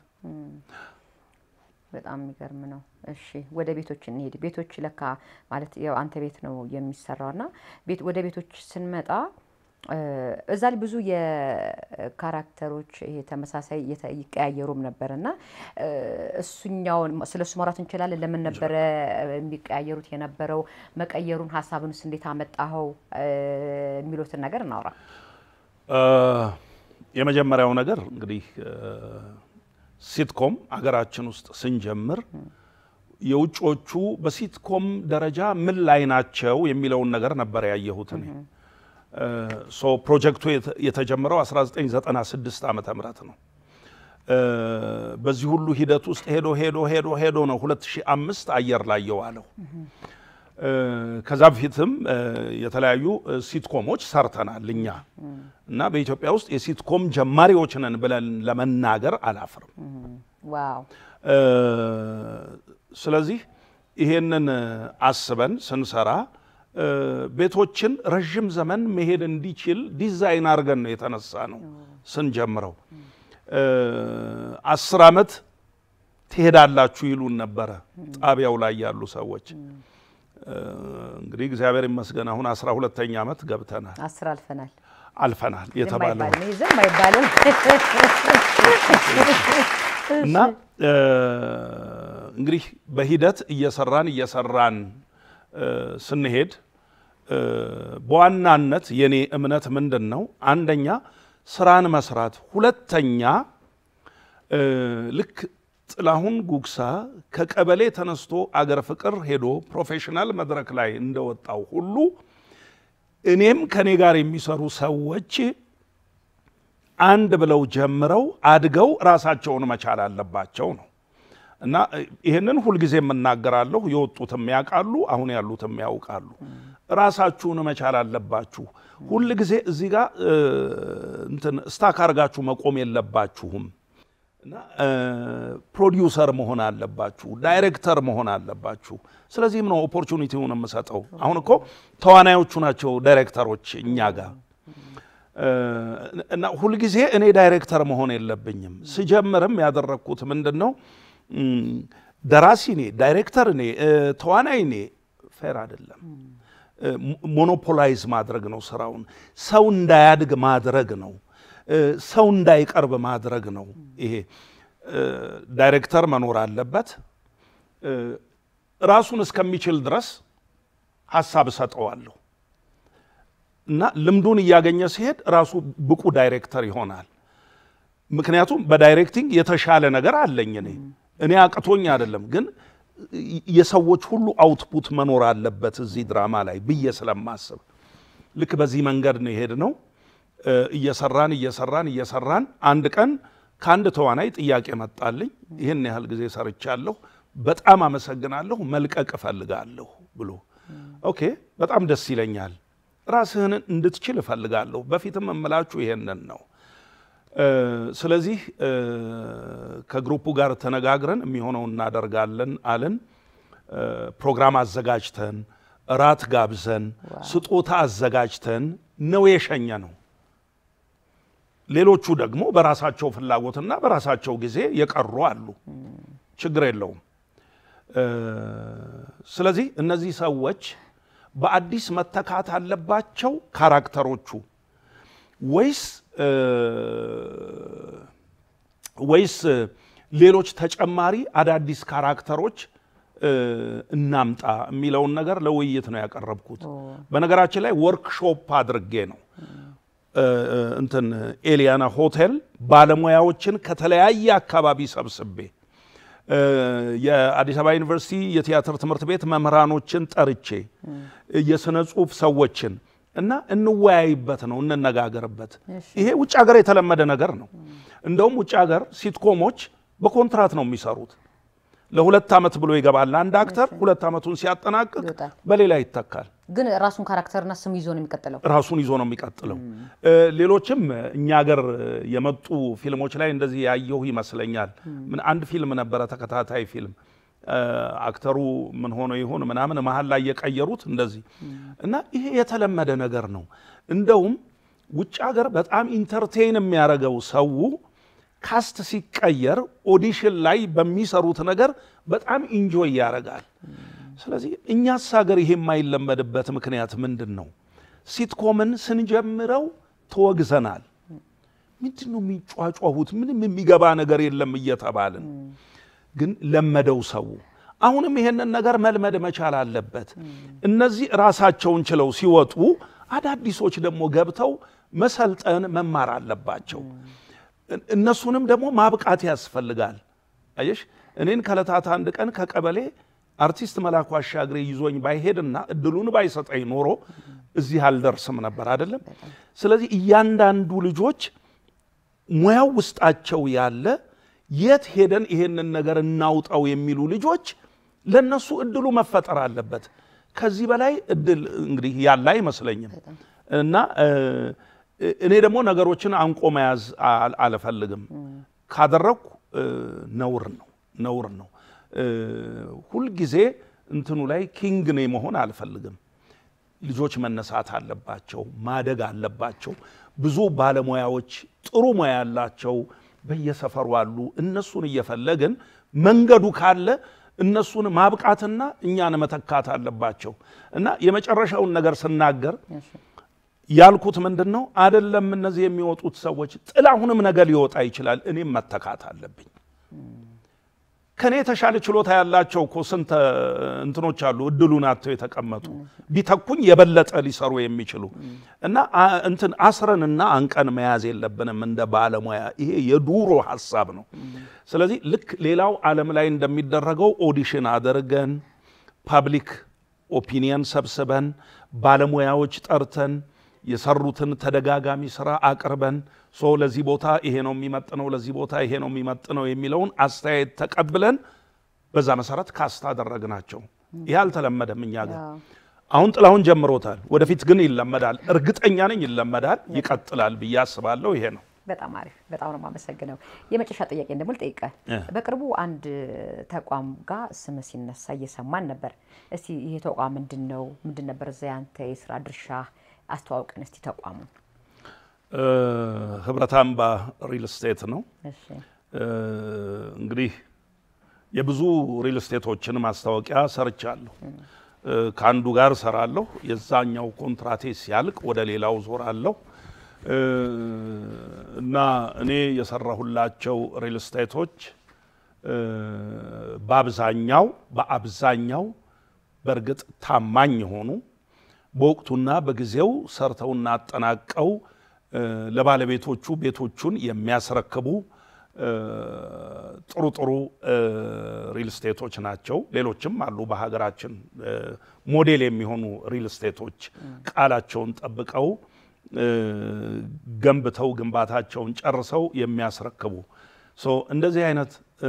Speaker 2: በጣም የሚገርም ነው። እሺ ወደ ቤቶች እንሄድ። ቤቶች ለካ ማለት ያው አንተ ቤት ነው የሚሰራው እና ቤት ወደ ቤቶች ስንመጣ እ፣ እዛ ላይ ብዙ የካራክተሮች ይሄ ተመሳሳይ እየተ- ይቀያየሩም ነበር እና እ፣ እሱኛውን ስለ እሱ ማውራት እንችላለን። ለምን ነበረ የሚቀያየሩት የነበረው? መቀየሩን ሀሳብንስ እንዴት አመጣኸው? እ፣ የሚሉትን ነገር እናውራ።
Speaker 1: እ፣ የመጀመሪያው ነገር እንግዲህ እ፣ ሲትኮም አገራችን ውስጥ ስንጀምር የውጮቹ በሲትኮም ደረጃ ምን ላይ ናቸው የሚለውን ነገር ነበር ያየሁት እኔ። ሶ ፕሮጀክቱ የተ- የተጀመረው 1996 ዓመተ ምህረት ነው። እ፣ በዚህ ሁሉ ሂደት ውስጥ ሄዶ ሄዶ ሄዶ ሄዶ ነው 2005 አየር ላይ የዋለው። እ፣ ከዛ በፊትም እ፣ የተለያዩ እ፣ ሲትኮሞች ሰርተናል እኛ እና በኢትዮጵያ ውስጥ የሲትኮም ጀማሪዎች ነን ብለን ለመናገር አላፍርም።
Speaker 2: ዋው
Speaker 1: እ፣ ስለዚህ ይሄንን እ፣ አስበን ስንሰራ እ፣ ቤቶችን ረዥም ዘመን መሄድ እንዲችል ዲዛይን አድርገን ነው የተነሳ ነው ስንጀምረው። እ፣ አስር ዓመት ትሄዳላችሁ ይሉን ነበረ ጣቢያው ላይ ያሉ ሰዎች። እ፣ እንግዲህ እግዚአብሔር ይመስገን አሁን አስራ ሁለተኛ ዓመት ገብተናል
Speaker 2: አስር አልፈናል።
Speaker 1: አልፈናል የተባለው
Speaker 2: የማይባል ነው ዝም አይባልም።
Speaker 1: እና እ፣ እንግዲህ በሂደት እየሰራን እየሰራን እ፣ ስንሄድ እ፣ በዋናነት የኔ እምነት ምንድን ነው? አንደኛ ስራን መስራት፣ ሁለተኛ እ፣ ልክ ጥላሁን ጉግሳ ከቀበሌ ተነስቶ አገር ፍቅር ሄዶ ፕሮፌሽናል መድረክ ላይ እንደወጣው ሁሉ እኔም ከኔ ጋር የሚሰሩ ሰዎች አንድ ብለው ጀምረው አድገው ራሳቸውን መቻል አለባቸው ነው እና ይህንን ሁልጊዜ የምናገራለሁ። የወጡትም ያውቃሉ፣ አሁን ያሉትም ያውቃሉ። ራሳችሁን መቻል አለባችሁ። ሁልጊዜ እዚህ ጋር እ፣ እንትን ስታክ አድርጋችሁ መቆም የለባችሁም እና እ፣ ፕሮዲውሰር መሆን አለባችሁ፣ ዳይሬክተር መሆን አለባችሁ። ስለዚህም ነው ኦፖርቹኒቲውን የምሰጠው። አሁን እኮ ተዋናዮቹ ናቸው ዳይሬክተሮች እኛ ጋር እ፣ እና ሁልጊዜ እኔ ዳይሬክተር መሆን የለብኝም። ስጀምርም ያደረግኩት ምንድን ነው እም፣ ደራሲ እኔ፣ ዳይሬክተር እኔ፣ እ፣ ተዋናይ እኔ፣ ፌር አይደለም። እ፣ ሞኖፖላይዝ ማድረግ ነው ስራውን። ሰው እንዳያድግ ማድረግ ነው። እ፣ ሰው እንዳይቀርብ ማድረግ ነው። ይሄ እ፣ ዳይሬክተር መኖር አለበት። እ፣ ራሱን እስከሚችል ድረስ ሀሳብ እሰጠዋለሁ እና ልምዱን እያገኘ ሲሄድ ራሱ ብቁ ዳይሬክተር ይሆናል። ምክንያቱም በዳይሬክቲንግ የተሻለ ነገር አለኝ እኔ እኔ አቅቶኝ አይደለም፣ ግን የሰዎች ሁሉ አውትፑት መኖር አለበት እዚህ ድራማ ላይ ብዬ ስለማስብ ልክ በዚህ መንገድ ነው የሄድነው። እ፣ እየሰራን እየሰራን እየሰራን አንድ ቀን ከአንድ ተዋናይ ጥያቄ መጣልኝ። ይህን ያህል ጊዜ ሰርቻለሁ፣ በጣም አመሰግናለሁ፣ መልቀቅ እፈልጋለሁ ብሎ ኦኬ፣ በጣም ደስ ይለኛል። ራስህን እንድትችል እፈልጋለሁ። በፊትም እምላችሁ ይሄንን ነው። እ፣ ስለዚህ እ፣ ከግሩፑ ጋር ተነጋግረን የሚሆነው እናደርጋለን አልን። እ፣ ፕሮግራም አዘጋጅተን እራት ጋብዘን ስጦታ አዘጋጅተን ነው የሸኘ ነው። ሌሎቹ ደግሞ በራሳቸው ፍላጎትና በራሳቸው ጊዜ የቀሩ አሉ። ችግር የለውም። እ፣ ስለዚህ እነዚህ ሰዎች በአዲስ መተካት አለባቸው ካራክተሮቹ ወይስ እ፣ ወይስ ሌሎች ተጨማሪ አዳዲስ ካራክተሮች እ፣ እናምጣ የሚለውን ነገር ለውይይት ነው ያቀረብኩት። በነገራችን ላይ ወርክሾፕ አድርጌ ነው እ፣ እ፣ እንትን ኤሊያና ሆቴል ባለሙያዎችን ከተለያየ አካባቢ ሰብስቤ እ፣ የአዲስ አበባ ዩኒቨርሲቲ የቲያትር ትምህርት ቤት መምህራኖችን ጠርቼ የስነ ጽሁፍ ሰዎችን እና እንወያይበት ነው እንነጋገርበት። ይሄ ውጭ ሀገር የተለመደ ነገር ነው። እንደውም ውጭ ሀገር ሲትኮሞች በኮንትራት ነው የሚሰሩት። ለሁለት ዓመት ብሎ ይገባል አንድ አክተር። ሁለት ዓመቱን ሲያጠናቅቅ
Speaker 2: ይወጣል።
Speaker 1: በሌላ ይተካል።
Speaker 2: ግን ራሱን ካራክተርና ስም ይዞ ነው የሚቀጥለው።
Speaker 1: ራሱን ይዞ ነው የሚቀጥለው። እ፣ ሌሎችም እኛ ሀገር የመጡ ፊልሞች ላይ እንደዚህ ያየሁ ይመስለኛል። ምን አንድ ፊልም ነበረ ተከታታይ ፊልም እ፣ አክተሩ ምን ሆኖ ይሁን ምናምን መሀል ላይ የቀየሩት እንደዚህ እና ይሄ የተለመደ ነገር ነው። እንደውም ውጭ ሀገር በጣም ኢንተርቴይን የሚያደርገው ሰው ካስት ሲቀየር ኦዲሽን ላይ በሚሰሩት ነገር በጣም ኢንጆይ ያደርጋል። ስለዚህ እኛስ ሀገር ይሄ የማይለመድበት ምክንያት ምንድን ነው? ሲትኮምን ስንጀምረው ተወግዘናል። ምንድን ነው የሚጫጫሁት? ምንም የሚገባ ነገር የለም እየተባልን ግን ለመደው ሰው። አሁንም ይሄንን ነገር መልመድ መቻል አለበት። እነዚህ ራሳቸውን ችለው ሲወጡ አዳዲሶች ደግሞ ገብተው መሰልጠን መማር አለባቸው። እን- እነሱንም ደግሞ ማብቃት ያስፈልጋል። አየሽ እኔን ከዕለታት አንድ ቀን ከቀበሌ አርቲስት መላኩ አሻግሬ ይዞኝ ባይሄድና እድሉን ባይሰጠኝ ኖሮ እዚህ አልደርስም ነበር አይደለም። ስለዚህ እያንዳንዱ ልጆች ሙያው ውስጣቸው ያለ የት ሄደን ይሄንን ነገር እናውጣው የሚሉ ልጆች ለነሱ እድሉ መፈጠር አለበት። ከዚህ በላይ እድል እንግዲህ ያለ አይመስለኝም እና እ፣ እኔ ደግሞ ነገሮችን አንቆ መያዝ አል- አልፈልግም። ካደረግኩ እ፣ ነውር ነው ነውር ነው። እ፣ ሁልጊዜ እንትኑ ላይ ኪንግ ነኝ መሆን አልፈልግም። ልጆች መነሳት አለባቸው፣ ማደግ አለባቸው። ብዙ ባለሙያዎች ጥሩ ሙያ ያላቸው በየሰፈሩ አሉ። እነሱን እየፈለግን መንገዱ ካለ እነሱን ማብቃትና እኛን መተካት አለባቸው እና የመጨረሻውን ነገር ስናገር ያልኩት ምንድን ነው? አደለም እነዚህ የሚወጡት ሰዎች ጥላሁንም ነገ ሊወጣ ይችላል። እኔም መተካት አለብኝ። ከኔ የተሻለ ችሎታ ያላቸው እኮ ስንት እንትኖች አሉ፣ እድሉን አጥተው የተቀመጡ ቢተኩኝ የበለጠ ሊሰሩ የሚችሉ እና አ- እንትን አስረንና አንቀን መያዝ የለብንም እንደ ባለሙያ። ይሄ የዱሮ ሀሳብ ነው። ስለዚህ ልክ ሌላው ዓለም ላይ እንደሚደረገው ኦዲሽን አድርገን ፓብሊክ ኦፒኒየን ሰብስበን ባለሙያዎች ጠርተን የሰሩትን ተደጋጋሚ ስራ አቅርበን ሶ ለዚህ ቦታ ይሄ ነው የሚመጥነው፣ ለዚህ ቦታ ይሄ ነው የሚመጥነው የሚለውን አስተያየት ተቀብለን በዛ መሰረት ካስት አደረግናቸው። ይህ አልተለመደም እኛ ጋር። አሁን ጥላሁን ጀምሮታል። ወደፊት ግን ይለመዳል። እርግጠኛ ነኝ ይለመዳል፣ ይቀጥላል ብዬ አስባለሁ። ይሄ ነው።
Speaker 2: በጣም አሪፍ። በጣም ነው የማመሰግነው። የመጨረሻ ጥያቄ ደግሞ ልጠይቅህ።
Speaker 1: እ።
Speaker 2: በቅርቡ አንድ ተቋም ጋር ስም ሲነሳ እየሰማን ነበር። እስቲ ይሄ ተቋም ምንድን ነው? ምንድን ነበር እዛ ያንተ የስራ ድርሻ? አስተዋውቀን እስቲ ተቋሙን።
Speaker 1: እ፣ ህብረት አምባ ሪል ስቴት ነው።
Speaker 2: እሺ
Speaker 1: እ፣ እንግዲህ የብዙ ሪል ስቴቶችን ማስታወቂያ ሰርቻለሁ። እ፣ ከአንዱ ጋር ሰራለሁ። የዛኛው ኮንትራቴ ሲያልቅ ወደ ሌላው ዞራለሁ እ፣ እና እኔ የሰራሁላቸው ሪል ስቴቶች እ፣ በአብዛኛው በአብዛኛው በእርግጥ ታማኝ የሆኑ በወቅቱና በጊዜው ሰርተውና አጠናቀው እ፣ ለባለቤቶቹ ቤቶቹን የሚያስረክቡ እ፣ ጥሩ ጥሩ እ፣ ሪል ስቴቶች ናቸው። ሌሎችም አሉ በሀገራችን እ፣ ሞዴል የሚሆኑ ሪል ስቴቶች ቃላቸውን ጠብቀው እ፣ ገንብተው ግንባታቸውን ጨርሰው የሚያስረክቡ ሶ እንደዚህ አይነት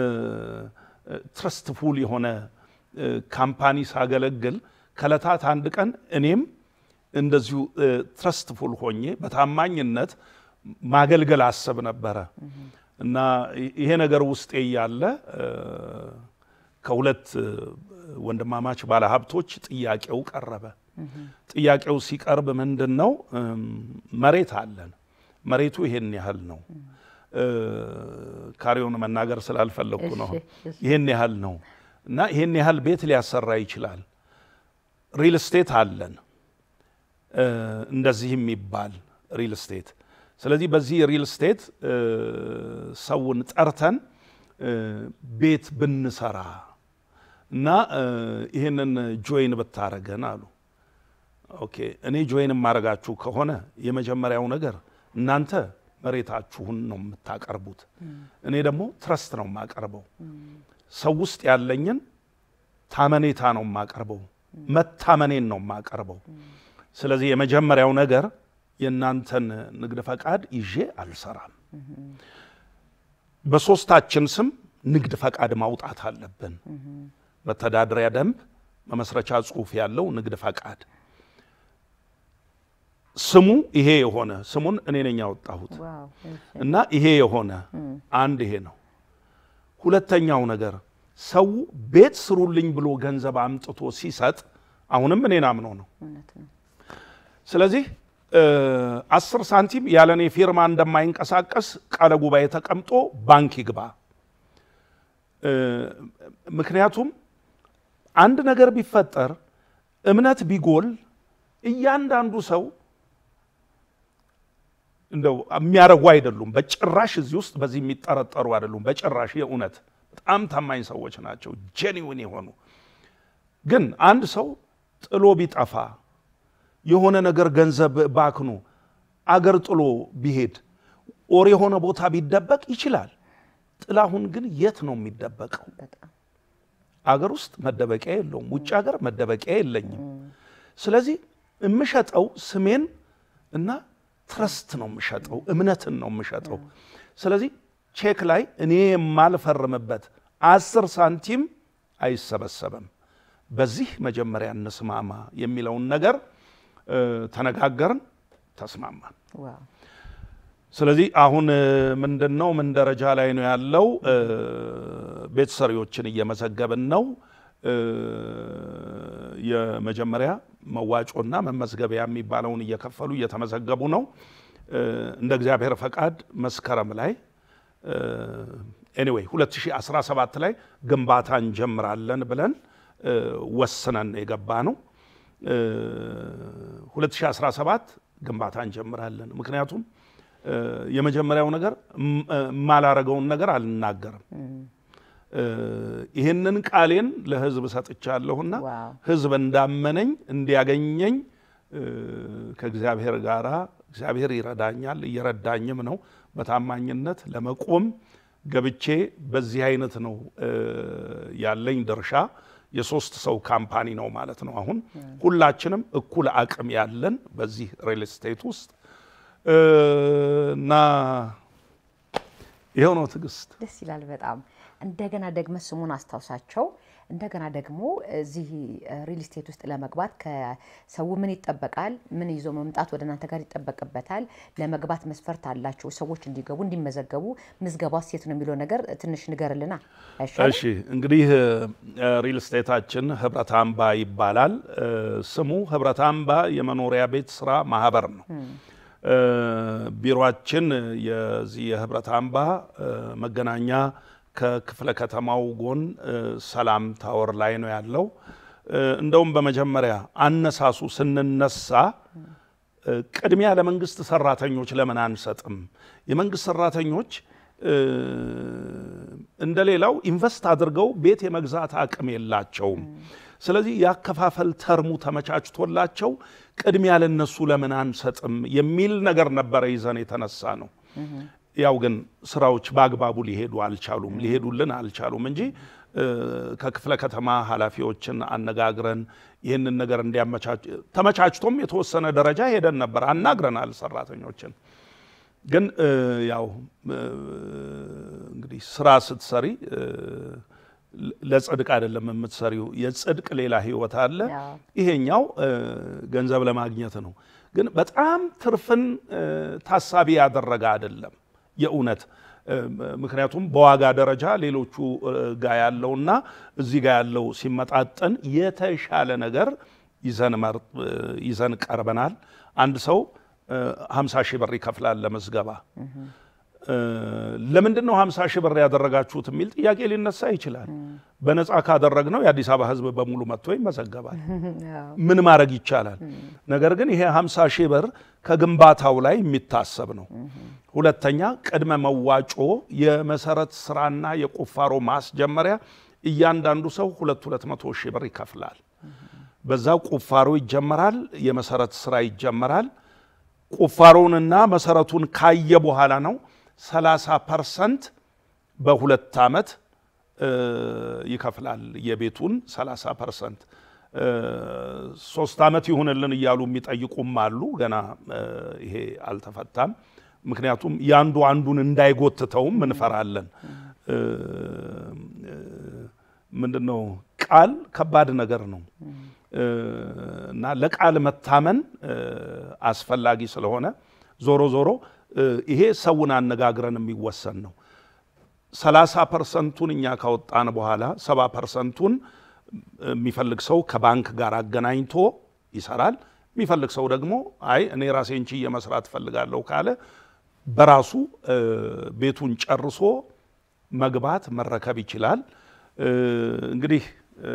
Speaker 1: ትረስትፉል የሆነ እ፣ ካምፓኒ ሳገለግል ከለታት አንድ ቀን እኔም እንደዚሁ ትረስትፉል ሆኜ በታማኝነት ማገልገል አስብ ነበረ እና ይሄ ነገር ውስጤ እያለ እ፣ ከሁለት እ፣ ወንድማማች ባለሀብቶች ጥያቄው ቀረበ። ጥያቄው ሲቀርብ ምንድን ነው እም፣ መሬት አለን፣ መሬቱ ይሄን ያህል ነው። እ፣ ካሬውን መናገር ስላልፈለግኩ ነው።
Speaker 2: እሺ፣ እሺ።
Speaker 1: ይሄን ያህል ነው እና ይሄን ያህል ቤት ሊያሰራ ይችላል። ሪል ስቴት አለን እ፣ እንደዚህ የሚባል ሪል ስቴት። ስለዚህ በዚህ ሪል ስቴት እ፣ ሰውን ጠርተን እ፣ ቤት ብንሰራ እና እ፣ ይህንን ጆይን ብታረገን አሉ። ኦኬ እኔ ጆይን የማረጋችሁ ከሆነ የመጀመሪያው ነገር እናንተ መሬታችሁን ነው የምታቀርቡት፣ እኔ ደግሞ ትረስት ነው የማቀርበው። ሰው ውስጥ ያለኝን ታመኔታ ነው የማቀርበው፣ መታመኔን ነው የማቀርበው። ስለዚህ የመጀመሪያው ነገር የእናንተን ንግድ ፈቃድ ይዤ አልሰራም። በሶስታችን ስም ንግድ ፈቃድ ማውጣት አለብን። መተዳደሪያ ደንብ፣ መመስረቻ ጽሑፍ ያለው ንግድ ፈቃድ ስሙ ይሄ የሆነ ስሙን እኔ ነኝ ያወጣሁት
Speaker 2: ዋው እሺ።
Speaker 1: እና ይሄ የሆነ አንድ ይሄ ነው። ሁለተኛው ነገር ሰው ቤት ስሩልኝ ብሎ ገንዘብ አምጥቶ ሲሰጥ አሁንም እኔን አምኖ ነው።
Speaker 2: እውነት ነው።
Speaker 1: ስለዚህ እ፣ አስር ሳንቲም ያለ እኔ ፊርማ እንደማይንቀሳቀስ ቃለ ጉባኤ ተቀምጦ ባንክ ይግባ። እ፣ ምክንያቱም አንድ ነገር ቢፈጠር እምነት ቢጎል እያንዳንዱ ሰው እንደው የሚያረጉ አይደሉም። በጭራሽ እዚህ ውስጥ በዚህ የሚጠረጠሩ አይደሉም። በጭራሽ የእውነት በጣም ታማኝ ሰዎች ናቸው፣ ጄኒውን የሆኑ ግን አንድ ሰው ጥሎ ቢጠፋ የሆነ ነገር ገንዘብ ባክኖ አገር ጥሎ ቢሄድ ኦር የሆነ ቦታ ቢደበቅ ይችላል። ጥላሁን ግን የት ነው የሚደበቀው?
Speaker 2: በጣም
Speaker 1: አገር ውስጥ መደበቂያ የለውም። ውጭ ሀገር መደበቂያ የለኝም። ስለዚህ የምሸጠው ስሜን እና ትረስት ነው የምሸጠው፣ እምነትን ነው የምሸጠው። ስለዚህ ቼክ ላይ እኔ የማልፈርምበት አስር ሳንቲም አይሰበሰብም። በዚህ መጀመሪያ እንስማማ የሚለውን ነገር እ፣ ተነጋገርን፣ ተስማማን።
Speaker 2: ዋው
Speaker 1: ስለዚህ አሁን እ፣ ምንድን ነው ምን ደረጃ ላይ ነው ያለው? እ፣ ቤት ሰሪዎችን እየመዘገብን ነው። እ፣ የመጀመሪያ መዋጮና መመዝገቢያ የሚባለውን እየከፈሉ እየተመዘገቡ ነው። እ፣ እንደ እግዚአብሔር ፈቃድ መስከረም ላይ ኤኒዌይ 2017 ላይ ግንባታ እንጀምራለን ብለን እ፣ ወስነን የገባ ነው። እ፣ 2017 ግንባታ እንጀምራለን። ምክንያቱም እ፣ የመጀመሪያው ነገር እም- እ፣ የማላረገውን ነገር አልናገርም። እ፣ ይህንን ቃሌን ለሕዝብ ሰጥቻለሁና
Speaker 2: ዋው
Speaker 1: ሕዝብ እንዳመነኝ እንዲያገኘኝ እ፣ ከእግዚአብሔር ጋር እግዚአብሔር ይረዳኛል፣ እየረዳኝም ነው። በታማኝነት ለመቆም ገብቼ በዚህ አይነት ነው እ፣ ያለኝ ድርሻ። የሶስት ሰው ካምፓኒ ነው ማለት ነው። አሁን ሁላችንም እኩል አቅም ያለን በዚህ ሪል ስቴት ውስጥ እ፣ እና ይኸው ነው ትዕግስት።
Speaker 2: ደስ ይላል በጣም እንደገና ደግመ ስሙን አስታውሳቸው እንደገና ደግሞ እዚህ ሪል ስቴት ውስጥ ለመግባት ከሰው ምን ይጠበቃል ምን ይዞ መምጣት ወደ እናንተ ጋር ይጠበቅበታል ለመግባት መስፈርት አላቸው ሰዎች እንዲገቡ እንዲመዘገቡ ምዝገባ ሴት ነው የሚለው ነገር ትንሽ ንገርልና አይሻልም?
Speaker 1: እሺ እንግዲህ እ፣ ሪል ስቴታችን ህብረት አምባ ይባላል። እ፣ ስሙ ህብረት አምባ የመኖሪያ ቤት ስራ ማህበር ነው። እ፣ ቢሮአችን የዚህ የህብረት አምባ እ፣ መገናኛ ከክፍለ ከተማው ጎን እ፣ ሰላም ታወር ላይ ነው ያለው። እ፣ እንደውም በመጀመሪያ አነሳሱ ስንነሳ እ፣ ቅድሚያ ለመንግስት ሰራተኞች ለምን አንሰጥም? የመንግስት ሰራተኞች እ፣ እንደሌላው ኢንቨስት አድርገው ቤት የመግዛት አቅም የላቸውም። ስለዚህ ያከፋፈል ተርሙ ተመቻችቶላቸው ቅድሚያ ለነሱ ለምን አንሰጥም የሚል ነገር ነበረ ይዘን የተነሳ ነው። ያው ግን ስራዎች በአግባቡ ሊሄዱ አልቻሉም፣ ሊሄዱልን አልቻሉም እንጂ እ፣ ከክፍለ ከተማ ኃላፊዎችን አነጋግረን ይህንን ነገር እንዲያመቻች ተመቻችቶም የተወሰነ ደረጃ ሄደን ነበር፣ አናግረናል ሰራተኞችን። ግን እ፣ ያው እ፣ እንግዲህ ስራ ስትሰሪ እ፣ ለጽድቅ አይደለም የምትሰሪው። የጽድቅ ሌላ ህይወት አለ።
Speaker 2: አዎ።
Speaker 1: ይሄኛው እ፣ ገንዘብ ለማግኘት ነው። ግን በጣም ትርፍን እ፣ ታሳቢ ያደረገ አይደለም የእውነት እ፣ ምክንያቱም በዋጋ ደረጃ ሌሎቹ እ፣ ጋ ያለውና እዚህ ጋ ያለው ሲመጣጠን የተሻለ ነገር ይዘን መር- እ፣ ይዘን ቀርበናል። አንድ ሰው እ፣ 50 ሺህ ብር ይከፍላል ለምዝገባ። እ፣ ለምንድን ነው 50 ሺህ ብር ያደረጋችሁት የሚል ጥያቄ ሊነሳ ይችላል። በነፃ ካደረግነው የአዲስ አበባ ህዝብ በሙሉ መጥቶ ይመዘገባል። ምን ማድረግ ይቻላል? ነገር ግን ይሄ 50 ሺህ ብር ከግንባታው ላይ የሚታሰብ ነው። ሁለተኛ ቅድመ መዋጮ የመሰረት ስራና የቁፋሮ ማስጀመሪያ እያንዳንዱ ሰው ሁለት ሁለት መቶ ሺህ ብር ይከፍላል። በዛ ቁፋሮ ይጀመራል፣ የመሰረት ስራ ይጀመራል። ቁፋሮውንና መሰረቱን ካየ በኋላ ነው 30 ፐርሰንት በሁለት ዓመት እ፣ ይከፍላል የቤቱን 30 ፐርሰንት። ሶስት ዓመት ይሁንልን እያሉ የሚጠይቁም አሉ። ገና እ፣ ይሄ አልተፈታም። ምክንያቱም የአንዱ አንዱን እንዳይጎትተውም እንፈራለን። እ፣ እ፣ ምንድነው ቃል ከባድ ነገር ነው እ፣ እና ለቃል መታመን እ፣ አስፈላጊ ስለሆነ ዞሮ ዞሮ እ፣ ይሄ ሰውን አነጋግረን የሚወሰን ነው። ሰላሳ ፐርሰንቱን እኛ ካወጣን በኋላ ሰባ ፐርሰንቱን የሚፈልግ ሰው ከባንክ ጋር አገናኝቶ ይሰራል። የሚፈልግ ሰው ደግሞ አይ እኔ ራሴን ችዬ መስራት እፈልጋለሁ ካለ በራሱ እ፣ ቤቱን ጨርሶ መግባት መረከብ ይችላል። እ፣ እንግዲህ እ፣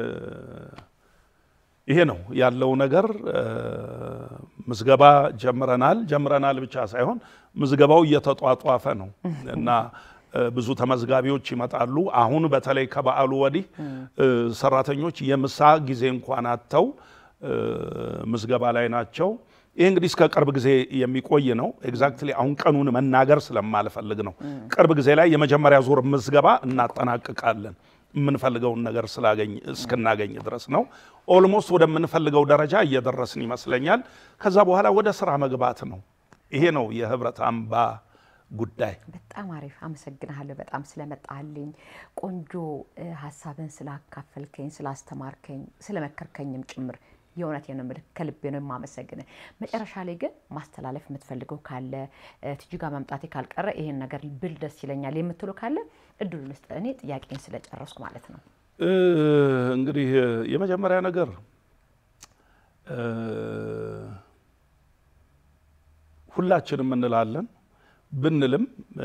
Speaker 1: ይሄ ነው ያለው ነገር። እ፣ ምዝገባ ጀምረናል። ጀምረናል ብቻ ሳይሆን ምዝገባው እየተጧጧፈ ነው እና እ፣ ብዙ ተመዝጋቢዎች ይመጣሉ። አሁን በተለይ ከበዓሉ ወዲህ እ፣ ሰራተኞች የምሳ ጊዜ እንኳን አጥተው እ፣ ምዝገባ ላይ ናቸው። ይህ እንግዲህ እስከ ቅርብ ጊዜ የሚቆይ ነው። ኤግዛክትሊ አሁን ቀኑን መናገር ስለማልፈልግ ነው። ቅርብ ጊዜ ላይ የመጀመሪያ ዙር ምዝገባ እናጠናቅቃለን የምንፈልገውን ነገር ስላገኝ እስክናገኝ ድረስ ነው። ኦልሞስት ወደምንፈልገው ደረጃ እየደረስን ይመስለኛል። ከዛ በኋላ ወደ ስራ መግባት ነው። ይሄ ነው የህብረት አምባ ጉዳይ።
Speaker 2: በጣም አሪፍ አመሰግናለሁ። በጣም ስለመጣልኝ ቆንጆ እ፣ ሀሳብን ስላካፈልከኝ፣ ስላስተማርከኝ፣ ስለመከርከኝም ጭምር የእውነቴን ነው የምልህ ከልቤ ነው የማመሰግንህ። መጨረሻ ላይ ግን ማስተላለፍ የምትፈልገው ካለ እ፣ ትጂ ጋር መምጣቴ ካልቀረ ይሄን ነገር ብል ደስ ይለኛል የምትሉ ካለ እድሉ ልስጥ። እኔ ጥያቄን ስለጨረስኩ ማለት ነው።
Speaker 1: እ፣ እንግዲህ የመጀመሪያ ነገር እ፣ ሁላችንም እንላለን ብንልም እ፣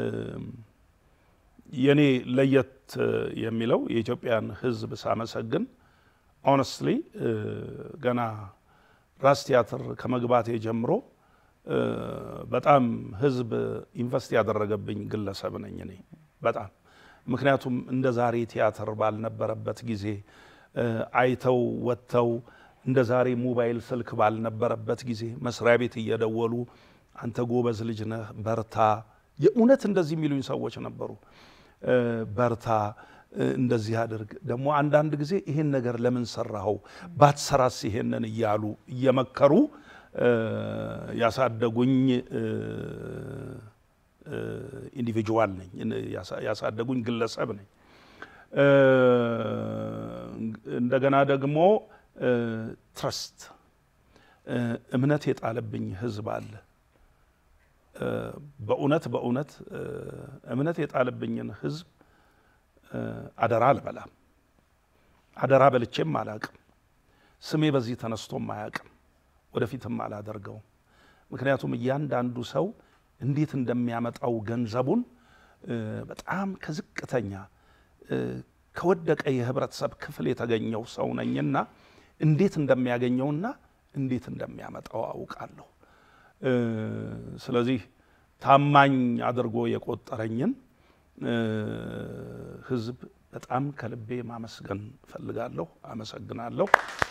Speaker 1: የኔ ለየት የሚለው የኢትዮጵያን ሕዝብ ሳመሰግን ኦነስትሊ ገና ራስ ቲያትር ከመግባቴ ጀምሮ እ፣ በጣም ሕዝብ ኢንቨስት ያደረገብኝ ግለሰብ ነኝ እኔ በጣም ምክንያቱም እንደ ዛሬ ቲያትር ባልነበረበት ጊዜ እ፣ አይተው ወጥተው እንደ ዛሬ ሞባይል ስልክ ባልነበረበት ጊዜ መስሪያ ቤት እየደወሉ አንተ ጎበዝ ልጅ ነህ በርታ፣ የእውነት እንደዚህ የሚሉኝ ሰዎች ነበሩ። እ፣ በርታ እ፣ እንደዚህ አድርግ። ደግሞ አንዳንድ ጊዜ ይሄን ነገር ለምን ሰራኸው ባትሰራስ ይሄንን እያሉ እየመከሩ እ፣ ያሳደጉኝ እ፣ እ፣ ኢንዲቪጁዋል ነኝ፣ ያሳ- ያሳደጉኝ ግለሰብ ነኝ። እ፣ እንደገና ደግሞ ትረስት እምነት የጣለብኝ ህዝብ አለ። እ፣ በእውነት በእውነት እ፣ እምነት የጣለብኝን ህዝብ እ፣ አደራ አልበላም። አደራ በልቼም አላቅም። ስሜ በዚህ ተነስቶም አያቅም። ወደፊትም አላደርገውም። ምክንያቱም እያንዳንዱ ሰው እንዴት እንደሚያመጣው ገንዘቡን እ፣ በጣም ከዝቅተኛ እ፣ ከወደቀ የህብረተሰብ ክፍል የተገኘው ሰው ነኝና እንዴት እንደሚያገኘውና እንዴት እንደሚያመጣው አውቃለሁ። እ፣ ስለዚህ ታማኝ አድርጎ የቆጠረኝን እ፣ ህዝብ በጣም ከልቤ ማመስገን እፈልጋለሁ። አመሰግናለሁ።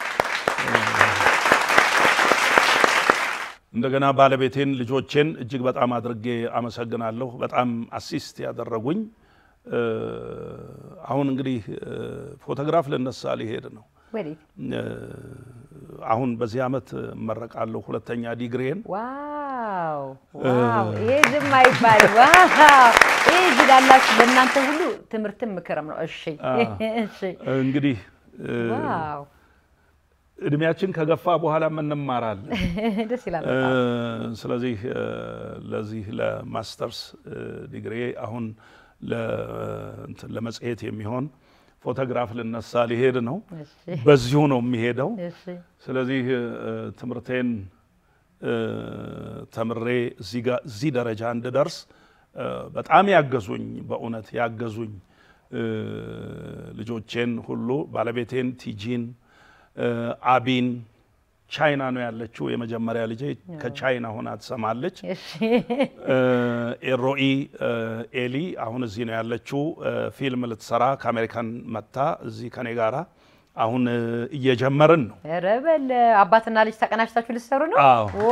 Speaker 1: እንደገና ባለቤቴን፣ ልጆቼን እጅግ በጣም አድርጌ አመሰግናለሁ። በጣም አሲስት ያደረጉኝ እ፣ አሁን እንግዲህ እ፣ ፎቶግራፍ ልነሳ ሊሄድ ነው።
Speaker 2: ወዴት?
Speaker 1: እ፣ አሁን በዚህ ዓመት እመረቃለሁ ሁለተኛ ዲግሪን
Speaker 2: ዋው ዋው! ይሄ ዝም አይባልም። ዋው! ይሄ እዚህ ላላችሁ ለእናንተ ሁሉ ትምህርትም ምክርም ነው። እሺ እሺ።
Speaker 1: እንግዲህ እ፣
Speaker 2: ዋው
Speaker 1: እድሜያችን ከገፋ በኋላ እንማራለን።
Speaker 2: ደስ ይላል።
Speaker 1: እ፣
Speaker 2: በጣም።
Speaker 1: ስለዚህ እ፣ ለዚህ ለማስተርስ እ፣ ዲግሪ አሁን ለ- እንትን ለመጽሔት የሚሆን ፎቶግራፍ ልነሳ ሊሄድ ነው።
Speaker 2: እሺ
Speaker 1: በዚሁ ነው የሚሄደው።
Speaker 2: እሺ
Speaker 1: ስለዚህ እ፣ ትምህርቴን እ፣ ተምሬ እዚህ ጋ- እዚህ ደረጃ እንድደርስ እ፣ በጣም ያገዙኝ በእውነት ያገዙኝ እ፣ ልጆቼን ሁሉ ባለቤቴን ቲጂን እ፣ አቢን ቻይና ነው ያለችው የመጀመሪያ ልጄ ከቻይና ሆና ትሰማለች።
Speaker 2: እሺ
Speaker 1: እ፣ ኤሮኢ እ፣ ኤሊ አሁን እዚህ ነው ያለችው። እ፣ ፊልም ልትሰራ ከአሜሪካን መጥታ እዚህ ከኔ ጋራ አሁን እ፣ እየጀመርን ነው።
Speaker 2: ኧረ በል አባትና ልጅ ተቀናጅታችሁ ልትሰሩ ነው?
Speaker 1: አዎ
Speaker 2: ኦ!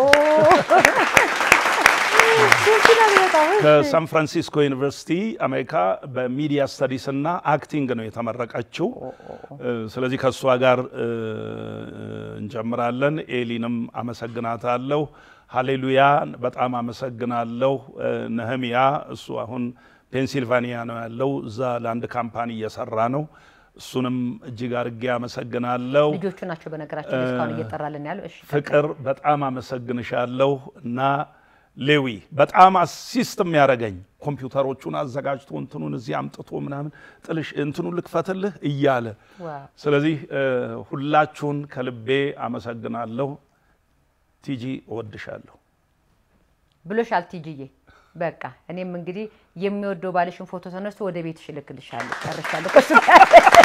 Speaker 2: ደስ ይላል በጣም። እሺ።
Speaker 1: ከሳን ፍራንሲስኮ ዩኒቨርሲቲ አሜሪካ በሚዲያ ስተዲስ እና አክቲንግ ነው የተመረቀችው። እ፣ ስለዚህ ከእሷ ጋር እ፣ እንጀምራለን። ኤሊንም አመሰግናታለሁ። ሀሌሉያ በጣም አመሰግናለሁ። እ፣ ነህሚያ እሱ አሁን ፔንሲልቫኒያ ነው ያለው። እዛ ለአንድ ካምፓኒ እየሰራ ነው። እሱንም እጅግ አድርጌ አመሰግናለሁ።
Speaker 2: ልጆቹ ናቸው በነገራችን ላይ እስካሁን እየጠራልን ያለው። እሺ
Speaker 1: ፍቅር በጣም አመሰግንሻለሁ እና ሌዊ በጣም አሲስት የሚያደርገኝ ኮምፒውተሮቹን አዘጋጅቶ እንትኑን እዚህ አምጥቶ ምናምን ጥልሽ እንትኑን ልክፈትልህ እያለ
Speaker 2: ዋው
Speaker 1: ስለዚህ እ፣ ሁላችሁን ከልቤ አመሰግናለሁ። ቲጂ እወድሻለሁ።
Speaker 2: ብሎሻል ቲጂዬ። በቃ እኔም እንግዲህ የሚወደው ባልሽን ፎቶ ተነስቶ ወደ ቤትሽ እልክልሻለሁ። ጨርሻለሁ ከእሱ ጋር